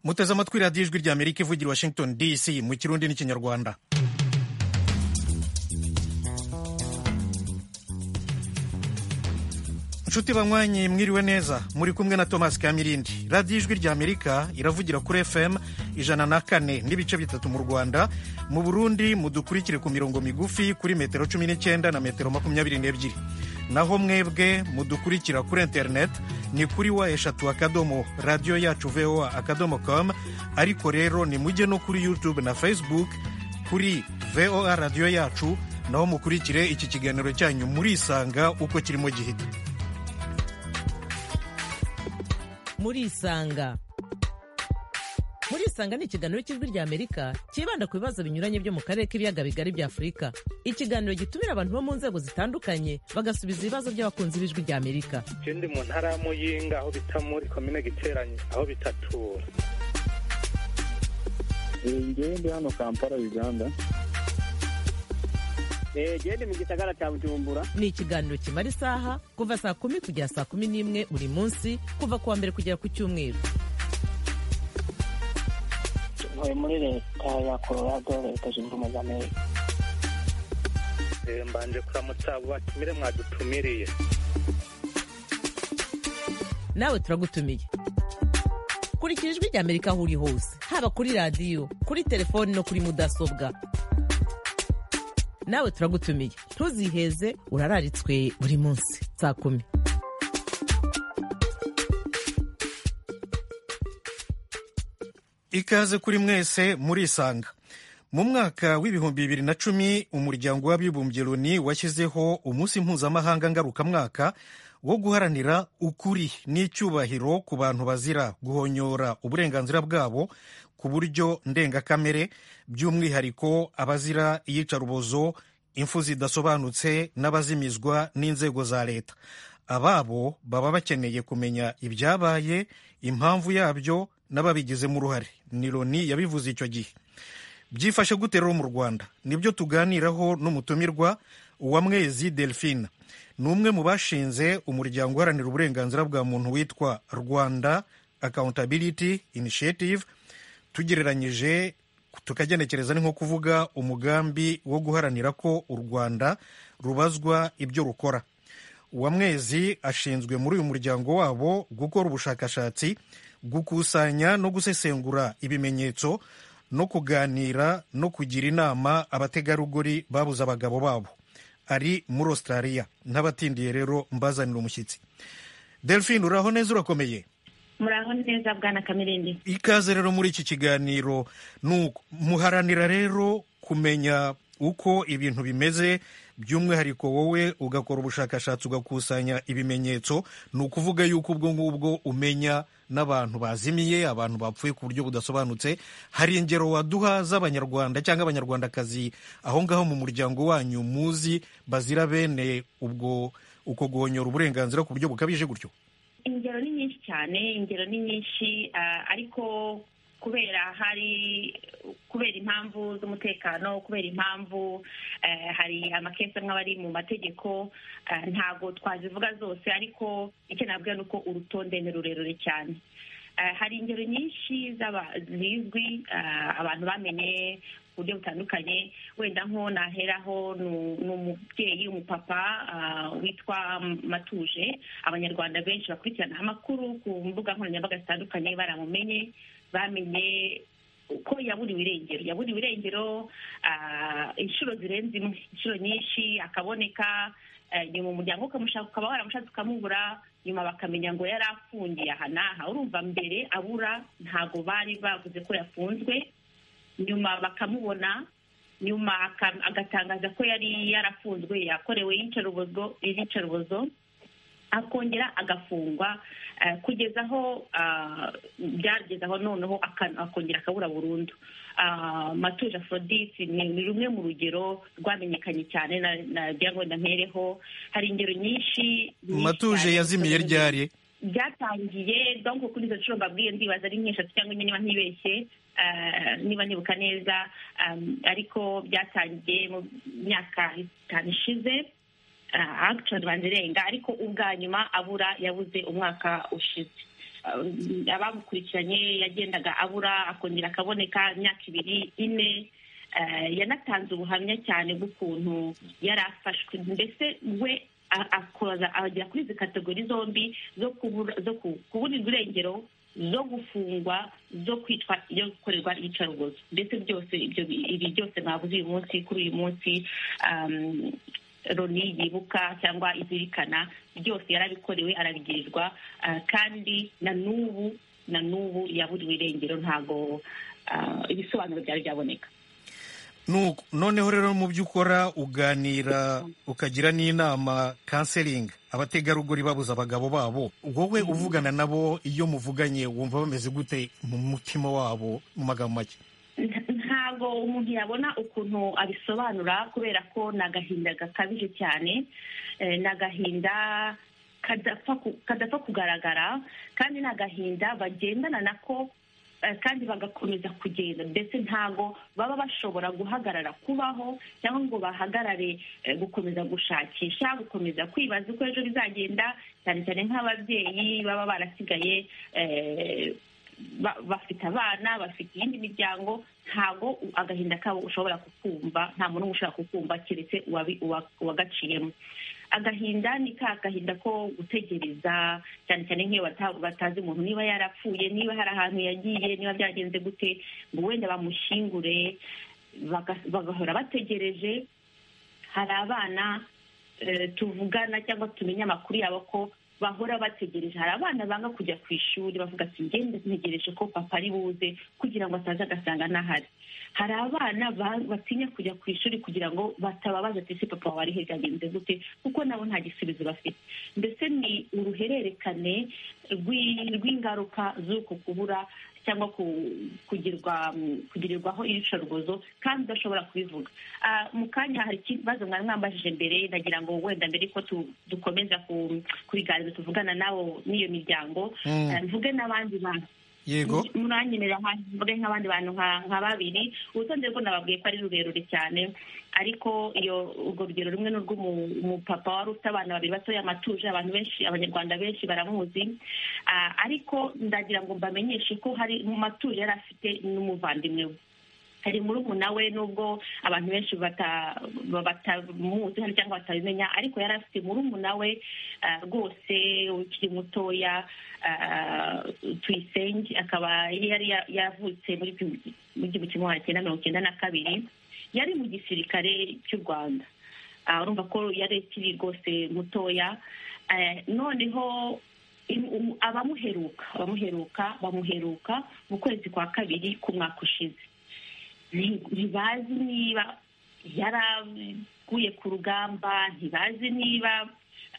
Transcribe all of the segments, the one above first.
muteze amatwi radiyo ijwi rya amerika ivugira washington dc mu kirundi n'ikinyarwanda inshuti banywanyi mwiriwe neza muri kumwe na thomas kamirindi radiyo ijwi rya amerika iravugira kuri fm ijana na kane n'ibice bitatu mu rwanda mu burundi mudukurikire ku mirongo migufi kuri metero cumi n'icyenda na metero makumyabiri n'ebyiri naho mwebwe mudukurikira kuri interineti ni kuri wa eshatu akadomo radiyo yacu voa akadomo com ariko rero nimujye no kuri youtube na facebook kuri voa radiyo yacu naho mukurikire iki kiganiro cyanyu murisanga uko kirimo gihita murisanga murisanga ni ikiganiro cy'ijwi rya amerika cyibanda ku bibazo binyuranye byo mu karere k'ibiyaga bigari bya afurika ikiganiro gitumira abantu bo mu nzego zitandukanye bagasubiza ibibazo by'abakunzi b'ijwi rya amerika Je ndi mu ntara ya Muyinga aho bita muri komine Giteranyi aho bitatura ngewe ndi hano kampala uganda gende mu gisagara cya bujumbura ni ikiganiro kimara isaha kuva saa kumi kugera saa kumi n'imwe buri munsi kuva ku wa mbere kugera ku cyumweru ntuye muri leta ya colorado leta zunze ubumwe za amerika Eh, mbanje kuramutsa abo batumire mwadutumiriye nawe turagutumiye kurikira ijwi rya amerika aho uri hose haba kuri radiyo kuri telefoni no kuri mudasobwa nawe turagutumiye ntuziheze urararitswe buri munsi saa kumi ikaze kuri mwese murisanga mu mwaka w'ibihumbi bibiri na cumi umuryango w'abibumbye loni washyizeho umunsi mpuzamahanga ngarukamwaka wo guharanira ukuri n'icyubahiro ku bantu bazira guhonyora uburenganzira bwabo ku buryo ndengakamere by'umwihariko abazira iyicarubozo impfu zidasobanutse n'abazimizwa n'inzego za leta ababo baba bakeneye kumenya ibyabaye impamvu yabyo n'ababigizemo uruhare ni loni yabivuze icyo gihe byifashe gute rero mu rwanda nibyo tuganiraho n'umutumirwa uwamwezi delphine ni umwe mu bashinze umuryango uharanira uburenganzira bwa muntu witwa rwanda accountability initiative tugereranyije tukagenekereza ni nko kuvuga umugambi wo guharanira ko u rwanda rubazwa ibyo rukora uwamwezi ashinzwe muri uyu muryango wabo gukora ubushakashatsi gukusanya no gusesengura ibimenyetso no kuganira no kugira inama abategarugori babuze abagabo babo ari muri australia ntabatindiye rero mbazanira umushyitsi delphine uraho neza urakomeye muraho neza bwana kamirindi ikaze rero muri iki kiganiro nuko muharanira rero kumenya uko ibintu bimeze by'umwihariko wowe ugakora ubushakashatsi ugakusanya ibimenyetso ni ukuvuga yuko ubwo ngubwo umenya n'abantu bazimiye abantu bapfuye ku buryo budasobanutse hari ingero waduha z'abanyarwanda cyangwa abanyarwandakazi aho ngaho mu muryango wanyu muzi bazira bene ubwo uko guhonyora uburenganzira ku buryo bukabije gutyo ingero ni nyinshi cyane ingero ni nyinshi ah, ariko kubera hari kubera impamvu z'umutekano kubera impamvu eh, hari amakesi amwe aba ari mu mategeko eh, ntabwo twazivuga zose ariko icyo nabwira ni uko urutonde ni rurerure cyane Eh, hari ingero nyinshi z'aba- zizwi eh, abantu bamenye ku buryo butandukanye wenda nko naheraho ni- ni umubyeyi umupapa ah, witwa matuje abanyarwanda benshi bakurikirana amakuru ku mbuga nkoranyambaga zitandukanye baramumenye bamenye uko yaburiwe irengero yaburiwe irengero ah, inshuro zirenze imwe inshuro nyinshi akaboneka eh, nyuma umuryango ukamushaka ukaba waramushatse ukamubura nyuma bakamenya ngo yari afungiye aha n'aha urumva mbere abura ntago bari bavuze ko yafunzwe nyuma bakamubona nyuma aka- agatangaza ko yari yarafunzwe yakorewe iyicarubozo iyicarubozo akongera agafungwa eh, kugeza aho ah, byageze aho noneho aka- akongera akabura burundu Ah, matuje aphrodite ni ni rumwe mu rugero rwamenyekanye cyane na- nagira ngo ndampereho hari ingero nyinshi nyinshi matuje cyane. yazimiye ryari byatangiye donc kuri izo nshuro mbabwiye ndibaza ari nk'eshatu cyangwa enye niba ntibeshye eh, niba nibuka neza um, ariko byatangiye mu myaka itanu ishize agishoni banzirenga ariko ubwa nyuma abura yabuze umwaka ushize Ah, abamukurikiranye yagendaga abura akongera akaboneka imyaka ibiri ine Eh, yanatanze ubuhamya cyane bw'ukuntu yari afashwe mbese we a- akoza agera kuri izi kategori zombi zo kubura- zo ku- kuburirwa irengero zo gufungwa zo kwitwa yo gukorerwa iyicarubozo mbese byose ibyo bi- ibi byose mwabuze uyu munsi kuri uyu munsi um, roni yibuka cyangwa izirikana byose yarabikorewe arabigirirwa ah, kandi na n'ubu na n'ubu yaburiwe irengero ntago ah, ibisobanuro byari byaboneka Nu- noneho rero mu byo ukora uganira ukagira n'inama kanseringi abategarugori babuze abagabo babo wowe uvugana nabo iyo muvuganye wumva bameze gute mu mutima wabo mu magambo make Nta- ntabwo umuntu yabona ukuntu abisobanura kubera ko ni agahinda gakabije cyane eh, ni agahinda kadapfa ku- kadapfa kugaragara kandi ni agahinda bagendana nako eh, kandi bagakomeza kugenda ndetse ntabwo baba bashobora guhagarara kubaho cyangwa ngo bahagarare eh, gukomeza gushakisha gukomeza kwibaza uko ejo bizagenda cyane cyane nk'ababyeyi baba barasigaye eh, ba- bafite abana bafite iyindi miryango ntabwo u- agahinda kabo ushobora kukumva nta muntu n'umwe ushobora kukumva keretse uwabi- uwa- uwagaciyemo agahinda ni ka gahinda ko gutegereza cyane cyane nk'iyo bata- batazi umuntu niba yarapfuye niba hari ahantu yagiye niba byagenze gute ngo wenda bamushyingure baga- bagahora bategereje hari abana eh, tuvugana cyangwa tumenya amakuru yabo ko bahora bategereje hari abana banga kujya ku ishuri bavuga ati ngende ntegereje ko papa ari buze kugira ngo ataza agasanga ntahari hari abana ba- batinya kujya ku ishuri kugira ngo batababaza ati ese papa wawe ari he byagenze gute kuko nabo nta gisubizo bafite mbese ni uruhererekane rw'i- rw'ingaruka z'uko kubura cyangwa ku- kugirwa kugirirwaho ibicarubozo kandi udashobora kubivuga Ah, mu kanya hari ikibazo mwari mwambajije mbere ndagira ngo wenda mbere ko tu- dukomeza ku- kubiganiro tuvugana nabo n'iyo miryango Mm. ah, mvuge n'abandi bantu yego muranyemerera nka- mvuge nk'abandi bantu nka nka babiri urutonde rwo nababwiye ko ari rurerure cyane ariko iyo urwo rugero rumwe ni urw'umupapa wari ufite abana babiri batoya amatuje abantu benshi abanyarwanda benshi baramuzi Ah, ariko ndagira ngo mbamenyeshe ko hari mu matuje yari afite n'umuvandimwe we hari muri ubu nawe nubwo abantu benshi bata- ba- batamuzi hano cyangwa batabimenya ariko yari afite muri ubu nawe ah, rwose ukiri mutoya ah, tuyisenge akaba yari ya- yavutse muri bi- mu gihumbi kimwe magana cyenda mirongo icyenda na kabiri yari mu gisirikare cy'u rwanda Ah, urumva ko yari akiri rwose mutoya Eh, noneho im- um- abamuheruka abamuheruka bamuheruka mu kwezi kwa kabiri k'umwaka ushize nti- ntibazi niba yaraguye ku rugamba ntibazi niba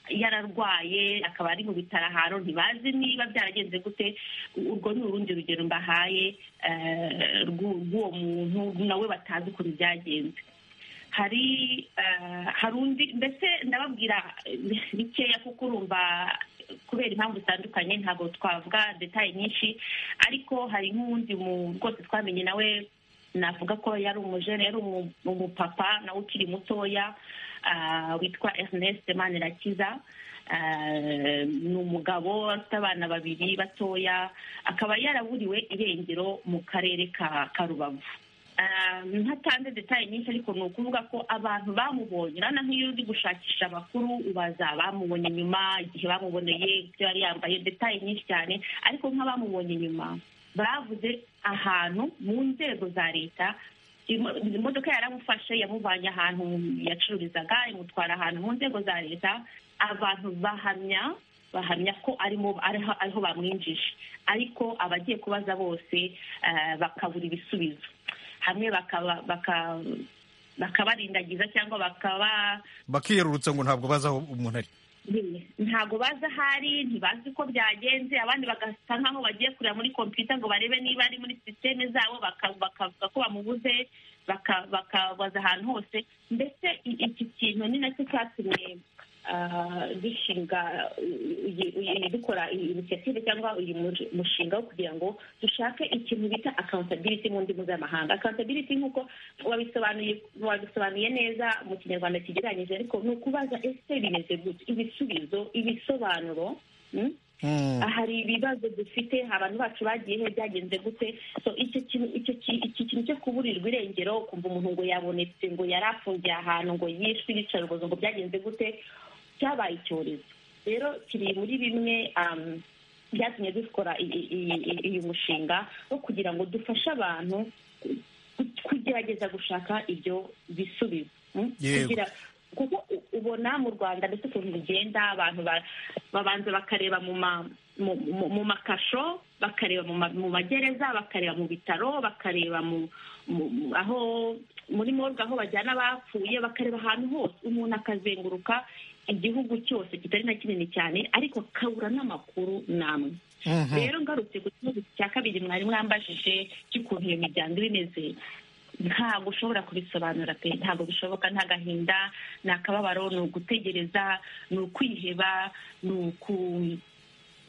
yararwaye akaba ari mu bitaro ahantu ntibazi niba byaragenze gute urwo ni urundi rugero mbahaye eh, rw'u- rw'uwo muntu nawe batazi ukuntu byagenze hari eh, hari undi mbese ndababwira eh, bikeya kuko urumva kubera impamvu zitandukanye ntabwo twavuga detaye nyinshi ariko hari nk'uwundi mu- rwose twamenye nawe navuga ko yari umujene yari umu- umupapa nawe ukiri mutoya ah, witwa ernest manirakiza Ah, ni umugabo afite abana babiri batoya akaba yaraburiwe irengero mu karere ka ka rubavu Ah, ntatanze detaye nyinshi ariko ni ukuvuga ko abantu bamubonye urabona nk'iyo uri gushakisha amakuru ubaza bamubonye nyuma igihe bamuboneye ibyo yari yambaye detaye nyinshi cyane ariko nk'abamubonye nyuma bavuze ahantu mu nzego za leta imo- imodoka yaramufashe yamuvanye ahantu yacururizaga imutwara ahantu mu nzego za leta abantu bahamya bahamya ko arimo ariho ariho bamwinjije ariko abagiye kubaza bose eh, bakabura ibisubizo hamwe bakaba baka- bakabarindagiza cyangwa bakaba bakiyerurutsa ngo ntabwo bazi aho umuntu ari ntabwo bazi aho ari ntibazi uko byagenze abandi bagasa nk'aho bagiye kureba muri kompiyuta ngo barebe niba ari muri sisiteme zabo baka- bakavuga ko bamubuze baka- bakabaza ahantu hose mbese i- iki kintu ni nacyo cyatumye ah, dushinga eh, iyi- iyi- dukora iyi initiative cyangwa uyu mu- mushinga wo kugira ngo dushake ikintu bita accountability mu ndimi z'amahanga accountability nk'uko wabisobanuye wabisobanuye neza mu kinyarwanda kigereranyije ariko ni ukubaza ese bimeze gute ibisubizo ibisobanuro mm? Mm. Ah, hari ibibazo dufite abantu bacu bagiye he byagenze gute so icyo kintu icyo ki- iki kintu cyo kuburirwa irengero kumva umuntu ngo yabonetse ngo yari afungiye ahantu ngo yishwe ibicarubozo ngo byagenze gute cyabaye icyorezo rero kiri muri bimwe um, byatumye dukora i- i- i- i- uyu mushinga wo kugira ngo dufashe abantu ku- kugerageza gushaka ibyo bisubizo mm? Yego. kugira kuko u- ubona mu rwanda ndetse ukuntu bigenda abantu ba- babanza bakareba mu ma- mu mu- mu makasho bakareba mu ma- mu magereza bakareba mu bitaro bakareba mu mu- mu- aho muri morgue aho bajyana abapfuye bakareba ahantu hose umuntu akazenguruka igihugu cyose kitari na kinini cyane ariko akabura n'amakuru n'amwe Mhm. rero ngarutse ku kibazo cya kabiri mwari mwambajije cy'ukuntu iyo miryango iba imeze ntabwo ushobora kubisobanura pe ntabwo bishoboka nta gahinda ni akababaro ni ugutegereza ni ukwiheba ni uku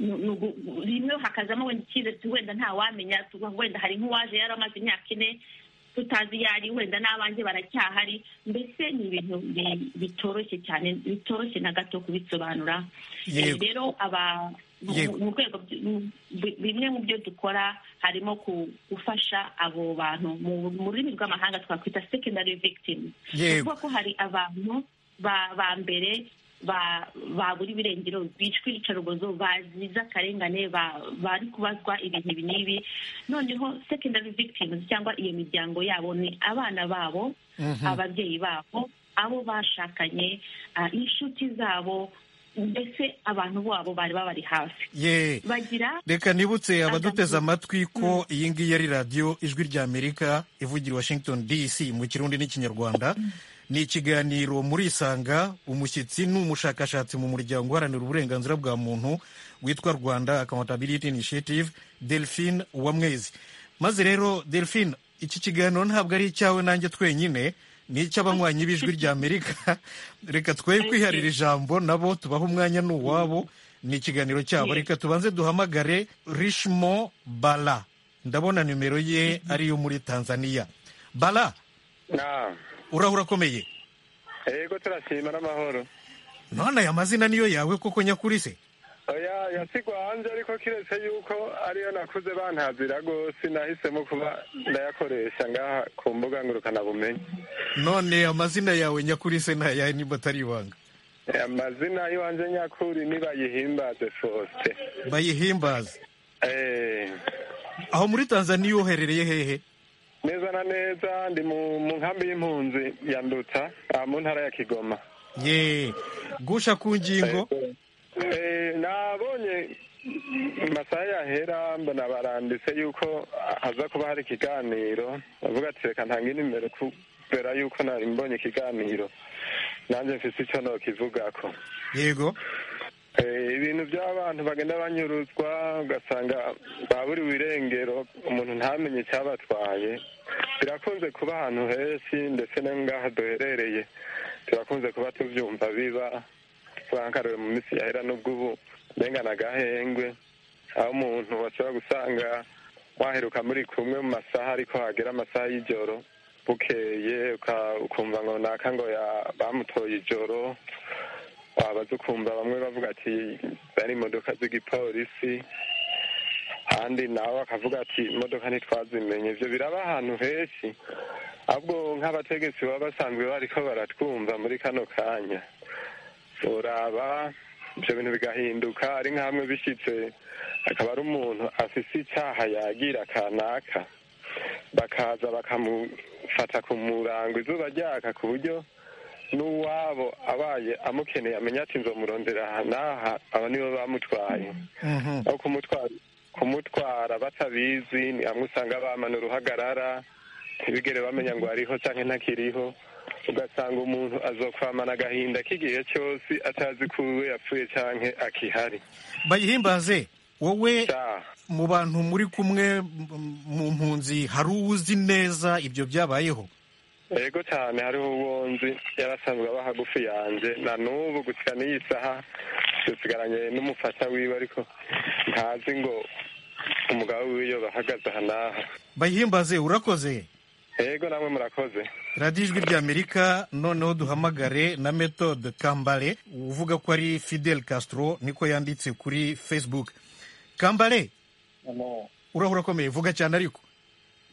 ni- ni ugu- rimwe hakazamo wenda icyizere ati wenda ntawamenya tu- wenda hari nk'uwaje yari amaze imyaka ine tutazi iyo ari wenda n'abanjye baracyahari mbese ni ibintu bi- bitoroshye cyane bitoroshye na gato kubisobanura Yego. rero aba mu- Yego. mu rwego by- mu- bi- bimwe mu byo dukora harimo ku- gufasha abo bantu mu mu rurimi rw'amahanga twakwita secondary victims Yego. kuvuga ko hari abantu ba ba mbere ba- babura ibirengero bicwa ibicarubozo bazize akarengane ba- bari kubazwa ibintu ibi n'ibi noneho secondary victims cyangwa iyo miryango yabo ni abana babo Mhm. ababyeyi babo abo bashakanye ah, inshuti zabo mbese abantu babo bari babari hafi Ye. bagira reka nibutse abaduteze amatwi ko iyi ngiyi ari radiyo ijwi ry'amerika ivugira i washington dc mu kirundi n'ikinyarwanda ni ikiganiro muri isanga umushyitsi ni umushakashatsi mu muryango uharanira uburenganzira bwa muntu witwa rwanda accountability initiative delphine uwamwezi maze rero delphine iki kiganiro ntabwo ari icyawe nanjye twenyine ni icy'abanywanyi b'ijwi ry'amerika reka twe kwiharira ijambo nabo tubaha umwanya ni uwabo ni ikiganiro cyabo reka tubanze duhamagare rishmo bala ndabona nimero ye ari iyo muri tanzania bala na urahura akomeye yego turashima n'amahoro none aya mazina niyo yawe koko nyakuri se oya yasigwa hanze ariko kiretse yuko ariyo nakuze bantazira rwose nahisemo kuba ndayakoresha ngaha ku mbuga ngurukanabumenyi none amazina yawe nyakuri se ntayahe niba atari ibanga amazina y'iwanjye nyakuri nibayihimbaze fosite bayihimbaze Eh, aho muri tanzania uherereye hehe neza na neza ndi mu mu nkambi y'impunzi ya nduta ah, mu ntara ya kigoma ye gusha ku ngingo Eh, nabonye amasaha yahera mbona baranditse yuko haza kuba hari ikiganiro bavuga ati reka ntange nimero kubera yuko nari mbonye ikiganiro nanjye mfise icyo nokivugako yego Eh, ibintu by'abantu bagenda banyuruzwa ugasanga baburiwe irengero umuntu ntamenye icyabatwaye birakunze kuba ahantu henshi ndetse no ngaha duherereye turakunze kuba tubyumva biba turakarore mu minsi yahera n'ubwo ubu urenga n'agahengwe aho umuntu washobora gusanga waheruka muri kumwe mu masaha ariko hagera amasaha y'ijoro bukeye uka- ukumva ngo naka ngo ya- bamutoye ijoro wabaza ukumva bamwe bavuga ati zari imodoka z'igipolisi kandi nawe akavuga ati imodoka ntitwazimenye ibyo biraba ahantu henshi ahubwo nk'abategetsi baba basanzwe bariko baratwumva muri kano kanya uraba ibyo bintu bigahinduka ari nk'amwe bishyitse akaba ari umuntu afise icyaha yagira kanaka bakaza bakamufata ku murango izuba ryaka ku buryo n'uwabo abaye amukeneye amenya ati nzomurondera aha n'aha aba nibo bamutwaye Mhm. aho kumutwara kumutwara batabizi ni hamwe usanga bamana uruhagarara ntibigere bamenya ngo ariho cyangwa ntakiriho ugasanga umuntu azokwamana agahinda k'igihe cyose atazi ko uwe yapfuye cyangwa akihari bayihimbaze wowe Cya. mu bantu muri kumwe m- mu mpunzi hari uwuzi neza ibyo byabayeho yego cyane hariho uwo nzi yarasanzwe aba hagufi yanjye na n'ubu gusa n'iyi saha dusigaranye n'umufasha wiwe ariko ntazi ngo umugabo wiwe bahagaze aha n'aha bayihimbaze urakoze yego namwe murakoze radiyo ijwi ry'amerika noneho duhamagare na metode kambare uvuga ko ari fidel castro niko yanditse kuri facebook kambare urahura urakomeye vuga cyane ariko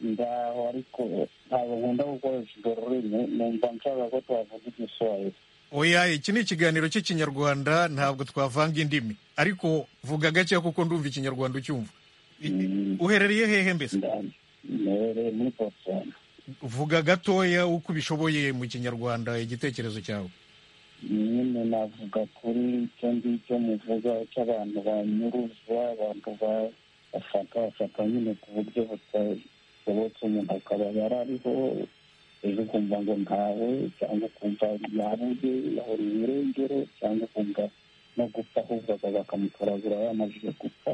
ndaho ariko ntabwo nkunda gukoresha urwo rurimi numva nshaka ko twavuga igiswahili oya iki ni ikiganiro cy'ikinyarwanda ntabwo twavanga indimi ariko vuga gakeya kuko ndumva ikinyarwanda ucyumva I- Mm. uherereye hehe mbese Nda- mbereye muri botswana vuga gatoya uko ubishoboye mu kinyarwanda igitekerezo cyawe nyine navuga kuri icyo ngicyo muvuga cy'abantu banyuruza abantu ba- bashaka bashaka nyine ku buryo butashobotse umuntu akaba yari ariho ejo ukumva ngo ntawe cyangwa ukumva yabuze yahuriye irengero cyangwa ukumva no gupfa ahubwo akaza akamutoragura yamajije gupfa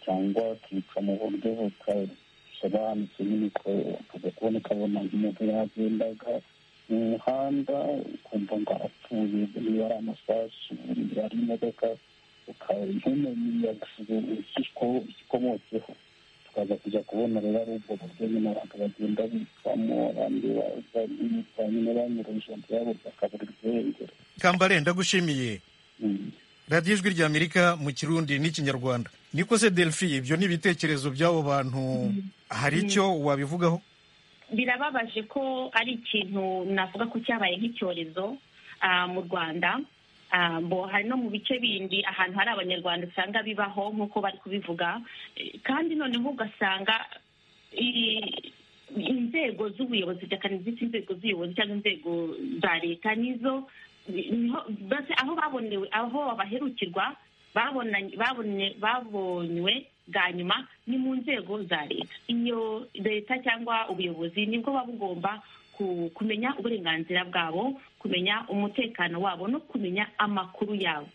cyangwa akica mu buryo butasobanutse nyine ko akaza kubona ukabona umuntu yagendaga mu muhanda ukumva ngo arapfuye niba ari amasasu niba ari imodoka ukaba ntumenya ko ikikomotseho tukaza kujya kubona rero ari ubwo buryo nyine abantu bagenda bicamo abandi bitwa nyine banyuruje byabo bakaburira ubwengero kambare ndagushimiye radiyo ijwi ry'amerika mu kirundi n'ikinyarwanda niko se delphi ibyo ni ibitekerezo by'abo bantu hari icyo wabivugaho birababaje ko ari ikintu navuga ko cyabaye nk'icyorezo ah, mu rwanda Ah, mbo hari no mu bice bindi ahantu hari abanyarwanda usanga bibaho nk'uko bari kubivuga Eh, kandi noneho ugasanga i- inzego z'ubuyobozi cyane z'iki inzego z'ubuyobozi cyangwa inzego za leta nizo niho- mbese aho babonewe aho baherukirwa babonanye babonye- babonywe bwa nyuma ni mu nzego za leta iyo leta cyangwa ubuyobozi nibwo buba bugomba ku- kumenya uburenganzira bwabo kumenya umutekano wabo no kumenya amakuru yabo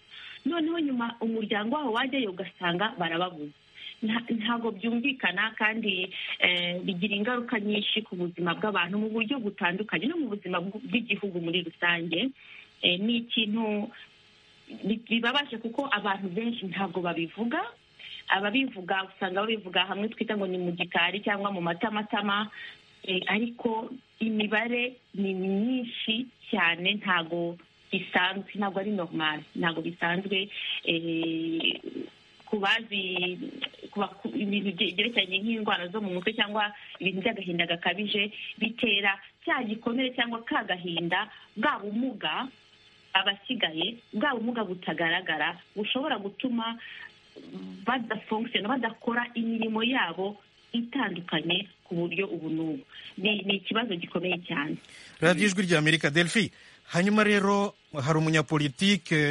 noneho nyuma umuryango wabo wajyayo ugasanga barababuze Nta- ntabwo byumvikana kandi eh, bigira ingaruka nyinshi ku buzima bw'abantu mu buryo butandukanye no mu buzima bw- bw'igihugu muri rusange Eh, ni ikintu bi- bibabaje kuko abantu benshi ntabwo babivuga ababivuga usanga babivuga hamwe twita ngo ni mu gikari cyangwa mu matamatama Eh, ariko imibare ni myinshi cyane ntabwo bisanzwe ntabwo ari normal ntabwo bisanzwe eh, ku bazi ku ba- ku- ibintu bye- byerekeranye nk'indwara zo mu mutwe cyangwa ibintu by'agahinda gakabije bitera cya gikomere cyangwa ka gahinda bwa bumuga abasigaye bwa bumuga butagaragara bushobora gutuma badafunkisiyona badakora imirimo yabo itandukanye ku buryo ubu n'ubu ni ni ikibazo gikomeye cyane radiyo ijwi ry'amerika delphi hanyuma rero hari umunyapolitike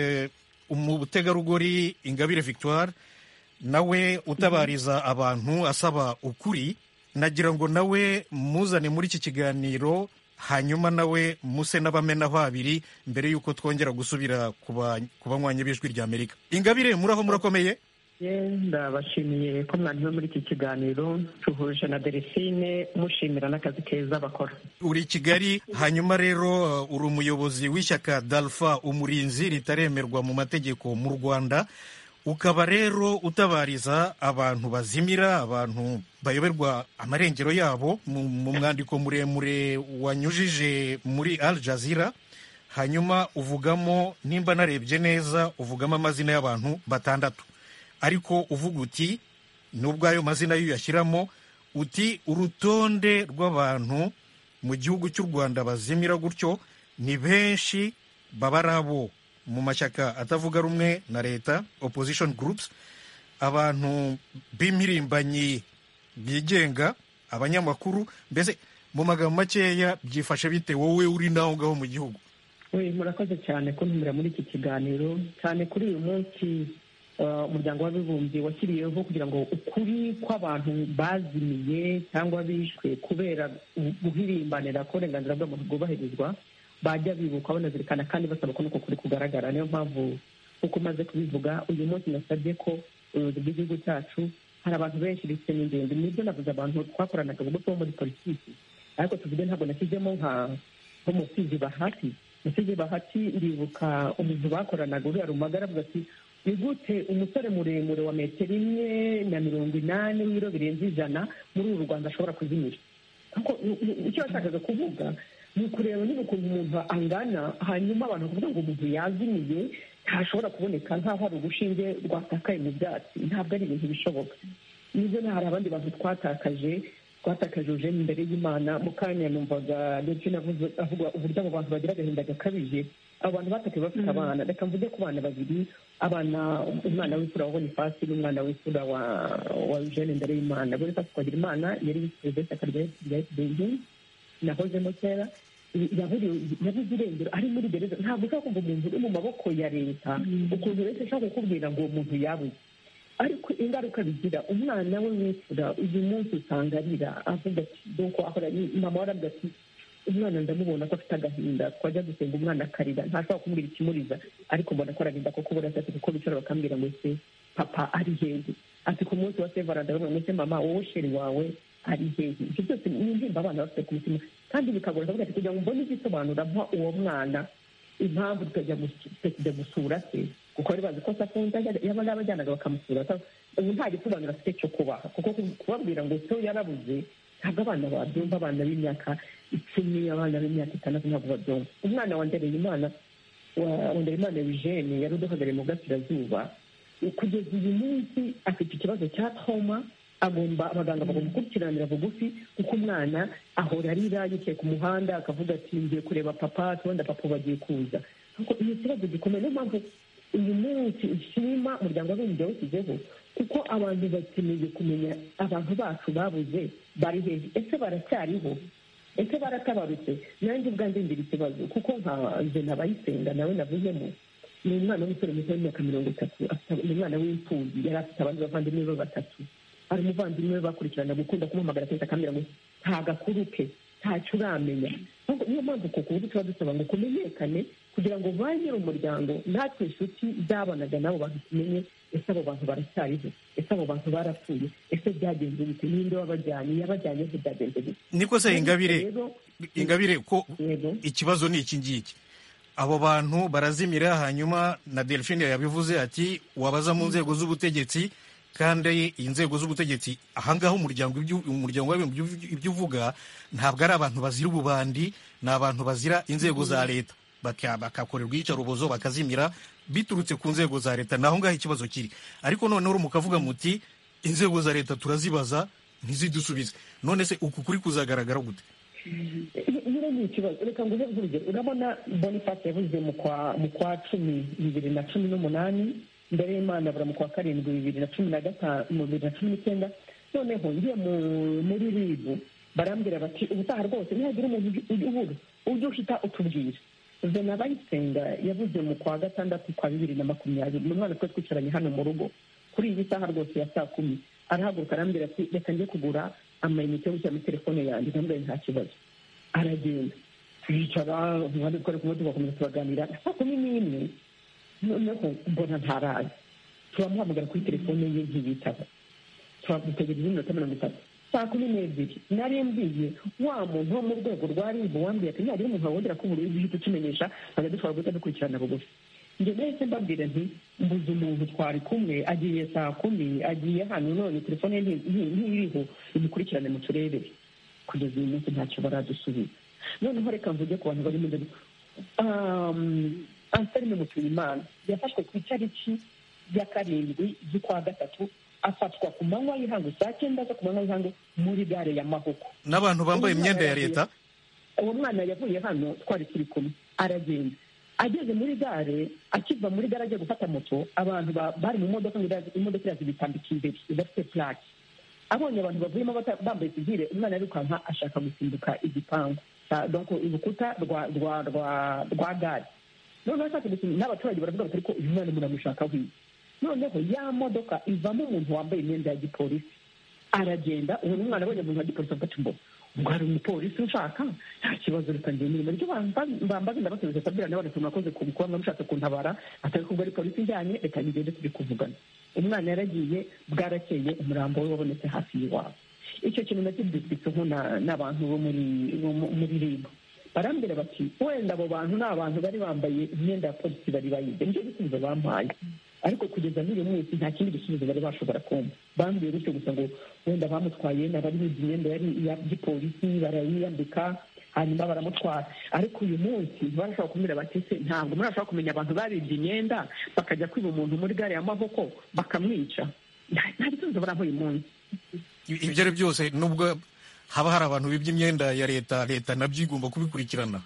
umutegarugori ingabire victoire nawe utabariza abantu asaba ukuri nagira ngo nawe muzane muri iki kiganiro hanyuma nawe muse n'abamena babiri mbere y'uko twongera gusubira ku ba- ku banywanyi b'ijwi ry'amerika ingabire muraho murakomeye ndabashimiye ko mwanyuze muri iki kiganiro duhuje na delphine mushimira n'akazi keza bakora uri kigali hanyuma rero uh, uri umuyobozi w'ishyaka dalfa umurinzi ritaremerwa mu mategeko mu rwanda ukaba rero utabariza abantu bazimira abantu bayoberwa amarengero yabo mu mu mwandiko muremure wanyujije muri al jazeera hanyuma uvugamo nimba narebye neza uvugamo amazina y'abantu batandatu ariko uvuga uti nubwo ayo mazina yo uyashyiramo uti urutonde rw'abantu mu gihugu cy'u rwanda bazimira gutyo ni benshi baba ari abo mu mashyaka atavuga rumwe na leta opposition groups abantu b'impirimbanyi bigenga abanyamakuru mbese mu magambo makeya byifashe bite wowe uri naho ngaho mu gihugu we murakoze cyane kuntumira muri iki kiganiro cyane kuri uyu munsi eh, umuryango w'abibumbye washyiriyeho kugira ngo ukuri kw'abantu bazimiye cyangwa bishwe kubera gu- guhirimbanira ko uburenganzira bw'abantu bwubahirizwa bajya bibuka banazirikana kandi basaba ko n'uko kuri kugaragara niyo mpamvu uko umaze kubivuga uyu munsi nasabye ko ubuyobozi bw'igihugu cyacu hari abantu benshi bifite n'ingenzi nibyo navuze abantu twakoranaga ubwo tuba muri politiki ariko tuvuge ntabwo nashyizemo nka nk'umusizi bahati umusizi bahati ndibuka umuntu bakoranaga uriya rumagara avuga ati ni gute umusore muremure wa metero imwe na mirongo inani w'ibiro birenze ijana muri uru rwanda ashobora kuzimira kuko icyo yashakaga kuvuga ni ukureba niba ukuntu umuntu angana hanyuma abantu bakavuga ngo umuntu yazimiye ntashobora kuboneka nk'aho hari urushinge rwatakaye mu byatsi ntabwo ari ibintu bishoboka nizo hari abandi bantu twatakaje twatakajuje imbere y'imana mu kanya numvaga ndetse avuga uburyo abo bantu bagira agahinda gakabije abo bantu batakaye bafite abana reka mvuge ku bana babiri abana umwana w'imfura wa bonifasi n'umwana w'imfura wa eugene imbere y'imana bonifasi twagira imana yari perezida w'ishyaka rya fpr nahozemo kera yabuze irengero ari muri gereza ntabwo ushobora kumva umuntu uri mu maboko ya leta ukuntu leta ishobora kukubwira ngo uwo muntu yabuze ariko ingaruka bigira umwana we wifura uyu munsi usanga arira avuga ati doko akora mama waravuga ati umwana ndamubona ko afite agahinda twajya gusenga umwana akarira ntashobora kumubwira ikimuriza ariko mbona ko ararinda kuko burashatse kuko bicara bakambwira ngo ese papa ari hehe ati ku munsi wa sevara ndabona ese mama wowe sheri wawe ari hehe ibyo byose ni indirimbo abana bafite ku mutima kandi bikagora ndavuga ati kugira ngo mbone igisobanura mpa uwo mwana impamvu tukajya gusura se kuko bari bazi ko se afunze yaba yarabajyanaga bakamusura ubu nta gisobanuro afite cyo kubaha kuko kubabwira ngo se yarabuze ntabwo abana babyumva abana b'imyaka icumi abana b'imyaka itandatu ntabwo babyumva umwana wa ndereyimana wa ndereyimana eugene yari uduhagarariye mu gasirazuba kugeza uyu munsi afite ikibazo cya toma agomba abaganga bagomba gukurikiranira bugufi kuko umwana ahora arira yicaye ku muhanda akavuga ati ngiye kureba papa tubona papa bagiye kuza kuko iyo kibazo gikomeye niyo mpamvu uyu munsi ushima umuryango w'abibumbye washyizeho kuko abantu bakeneye kumenya abantu bacu babuze bari hejuru ese baracyariho ese baratabarutse nanjye ubwanjye ngira ikibazo kuko nka nze nabayisenga nawe navuyemo ni umwana w'umusore muto w'imyaka mirongo itatu ni umwana w'imfubyi yari afite abandi bavandimwe be batatu hari umuvandimwe we bakurikirana gukunda kumuhamagara kenshi akambwira ngo ntagakuru ke ntacyo uramenya niyo mpamvu ku kuburyo tuba dusaba ngo kumenyekane kugira ngo ba nyiri umuryango natwe inshuti zabanaga n'abo bantu tumenye ese abo bantu baracyariho ese abo bantu barapfuye ese byagenze bite n'inde wabajyanye yabajyanye se byagenze bite niko se ingabire ingabire ko ikibazo ni iki ngiki abo bantu barazimira hanyuma na delphine yabivuze ati wabaza mu nzego z'ubutegetsi kandi inzego z'ubutegetsi ahangaha umuryango umuryango ibyo uvuga ntabwo ari abantu bazira ububandi ni abantu bazira inzego za leta bakakorerwa iyicarubozo bakazimira biturutse ku nzego za leta ni aho ngaho ikibazo kiri ariko noneho mukavuga muti inzego za leta turazibaza ntizidusubize none se uku kuri kuzagaragara gute nyine ni ikibazo reka ngo uhe urugero urabona bonifasi yavuze mu kwa cumi bibiri na cumi n'umunani mbere y'imana abura mu kwa karindwi bibiri na cumi na gatanu bibiri na cumi n'icyenda noneho ngiye muri ribu barambwira bati ubutaha rwose ntihagira umuntu ubura ujye uhita utubwira ubwo nabayisenga yavuze mu kwa gatandatu kwa bibiri na makumyabiri mu mwana twari twicaranye hano mu rugo kuri iyi saha rwose ya saa kumi arahaguruka arambwira ati reka njye kugura amayinite yo gushyira muri telefone yanjye ntambaye nta kibazo aragenda twicara umuhanda twari kumwe tugakomeza turaganira saa kumi n'imwe noneho mbona ntarazi turamuhamagara kuri telefone ye ntiyitaba turamutegereza iminota mirongo itatu saa kumi n'ebyiri nari mbiye wa muntu wo mu rwego rwa ribu wambwiye ati ntihagire umuntu wawongera ko ubururu uhita ukimenyesha ntabwo dushobora guhita dukurikirana bugufi njye nahise mbabwira nti mbuze umuntu twari kumwe agiye saa kumi agiye hano none telefone ntiriho imukurikirane mu turere kugeza uyu munsi ntacyo baradusubiza noneho reka mvuge ku bantu bari mu nzego anselme mutuyimana yafashwe ku itariki ya karindwi z'ukwa gatatu afatwa ku manywa y'ihangu saa cyenda zo ku manywa y'ihangu muri gare ya mahoko n'abantu bambaye imyenda ya leta uwo mwana yavuye hano twari turi kumwe aragenda ageze muri gare akiva muri gare agiye gufata moto abantu bari mu modoka ngo imodoka iraza ibitambika imbere idafite purake abonye abantu bavuyemo bambaye sivire umwana yirukanka ashaka gusimbuka igipangu urukuta rwa gare noneho ashaka gusoma n'abaturage baravuga bati ariko uyu mwana muramushaka wiwe noneho ya modoka ivamo umuntu wambaye imyenda ya gipolisi aragenda uwo mwana abonye umuntu wa gipolisi afata imboga ubwo hari umupolisi ushaka nta kibazo ritangiye imirimo ryo bambaze ndabasubiza akabwira nawe ati murakoze ku kuba mwamushatse kuntabara atari kubwo ari polisi ijyanye reka ngende turi kuvugana umwana yaragiye bwarakeye umurambo we wabonetse hafi y'iwabo icyo kintu nacyo dusiseho n'abantu bo muri ribu barambwira bati wenda abo bantu ni abantu bari bambaye imyenda ya polisi bari bayize nicyo gisubizo bampaye ariko kugeza n'uyu munsi nta kindi gisubizo bari bashobora kumva bambwiye gutyo gusa ngo wenda bamutwaye n'abari bize imyenda yari iya gipolisi barayiyambika hanyuma baramutwara ariko uyu munsi ntibashobora kumubwira bati se ntabwo murashobora kumenya abantu babibye imyenda bakajya kwiba umuntu muri gare ya maboko bakamwica nta nta gisubizo baramuha uyu munsi ibyo ari byose nubwo haba hari abantu bibye imyenda ya leta leta nabyo igomba kubikurikirana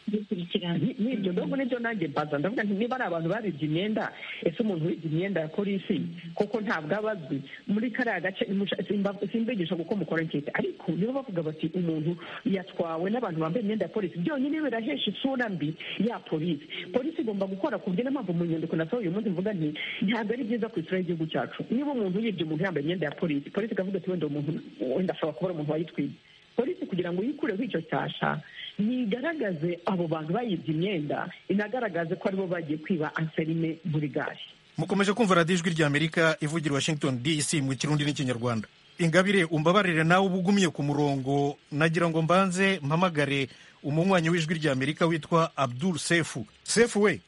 bikurikirana Ni- ni ibyo nubwo nibyo nanjye mbaza ndavuga nti niba ari abantu babibye imyenda ese umuntu wibye imyenda ya polisi koko ntabwo aba azwi muri kariya gace nimusha- simba- simbigisha kuko mukora nkeke ariko nibo bavuga bati umuntu yatwawe n'abantu bambaye imyenda ya polisi byonyine birahesha isura mbi ya polisi polisi igomba gukora ku byo niyo mpamvu mu nyandiko nasohoye uyu munsi mvuga nti ntabwo ari byiza ku isura y'igihugu cyacu niba umuntu yibye umuntu yambaye imyenda ya polisi polisi ikavuga ati wenda uwo muntu wenda ashobora kuba ari umuntu wayitwiye polisi kugira ngo yikureho icyo cyasha nigaragaze abo bantu bayibye imyenda inagaragaze ko aribo bagiye kwiba anserime burigari mukomeje kumva radiyo ijwi ry'amerika ivugira washington dc mu kirundi n'ikinyarwanda ingabire umbabarire nawe uba ugumye ku murongo nagira ngo mbanze mpamagare umunywanyi w'ijwi ry'amerika witwa abdul sefu sefu we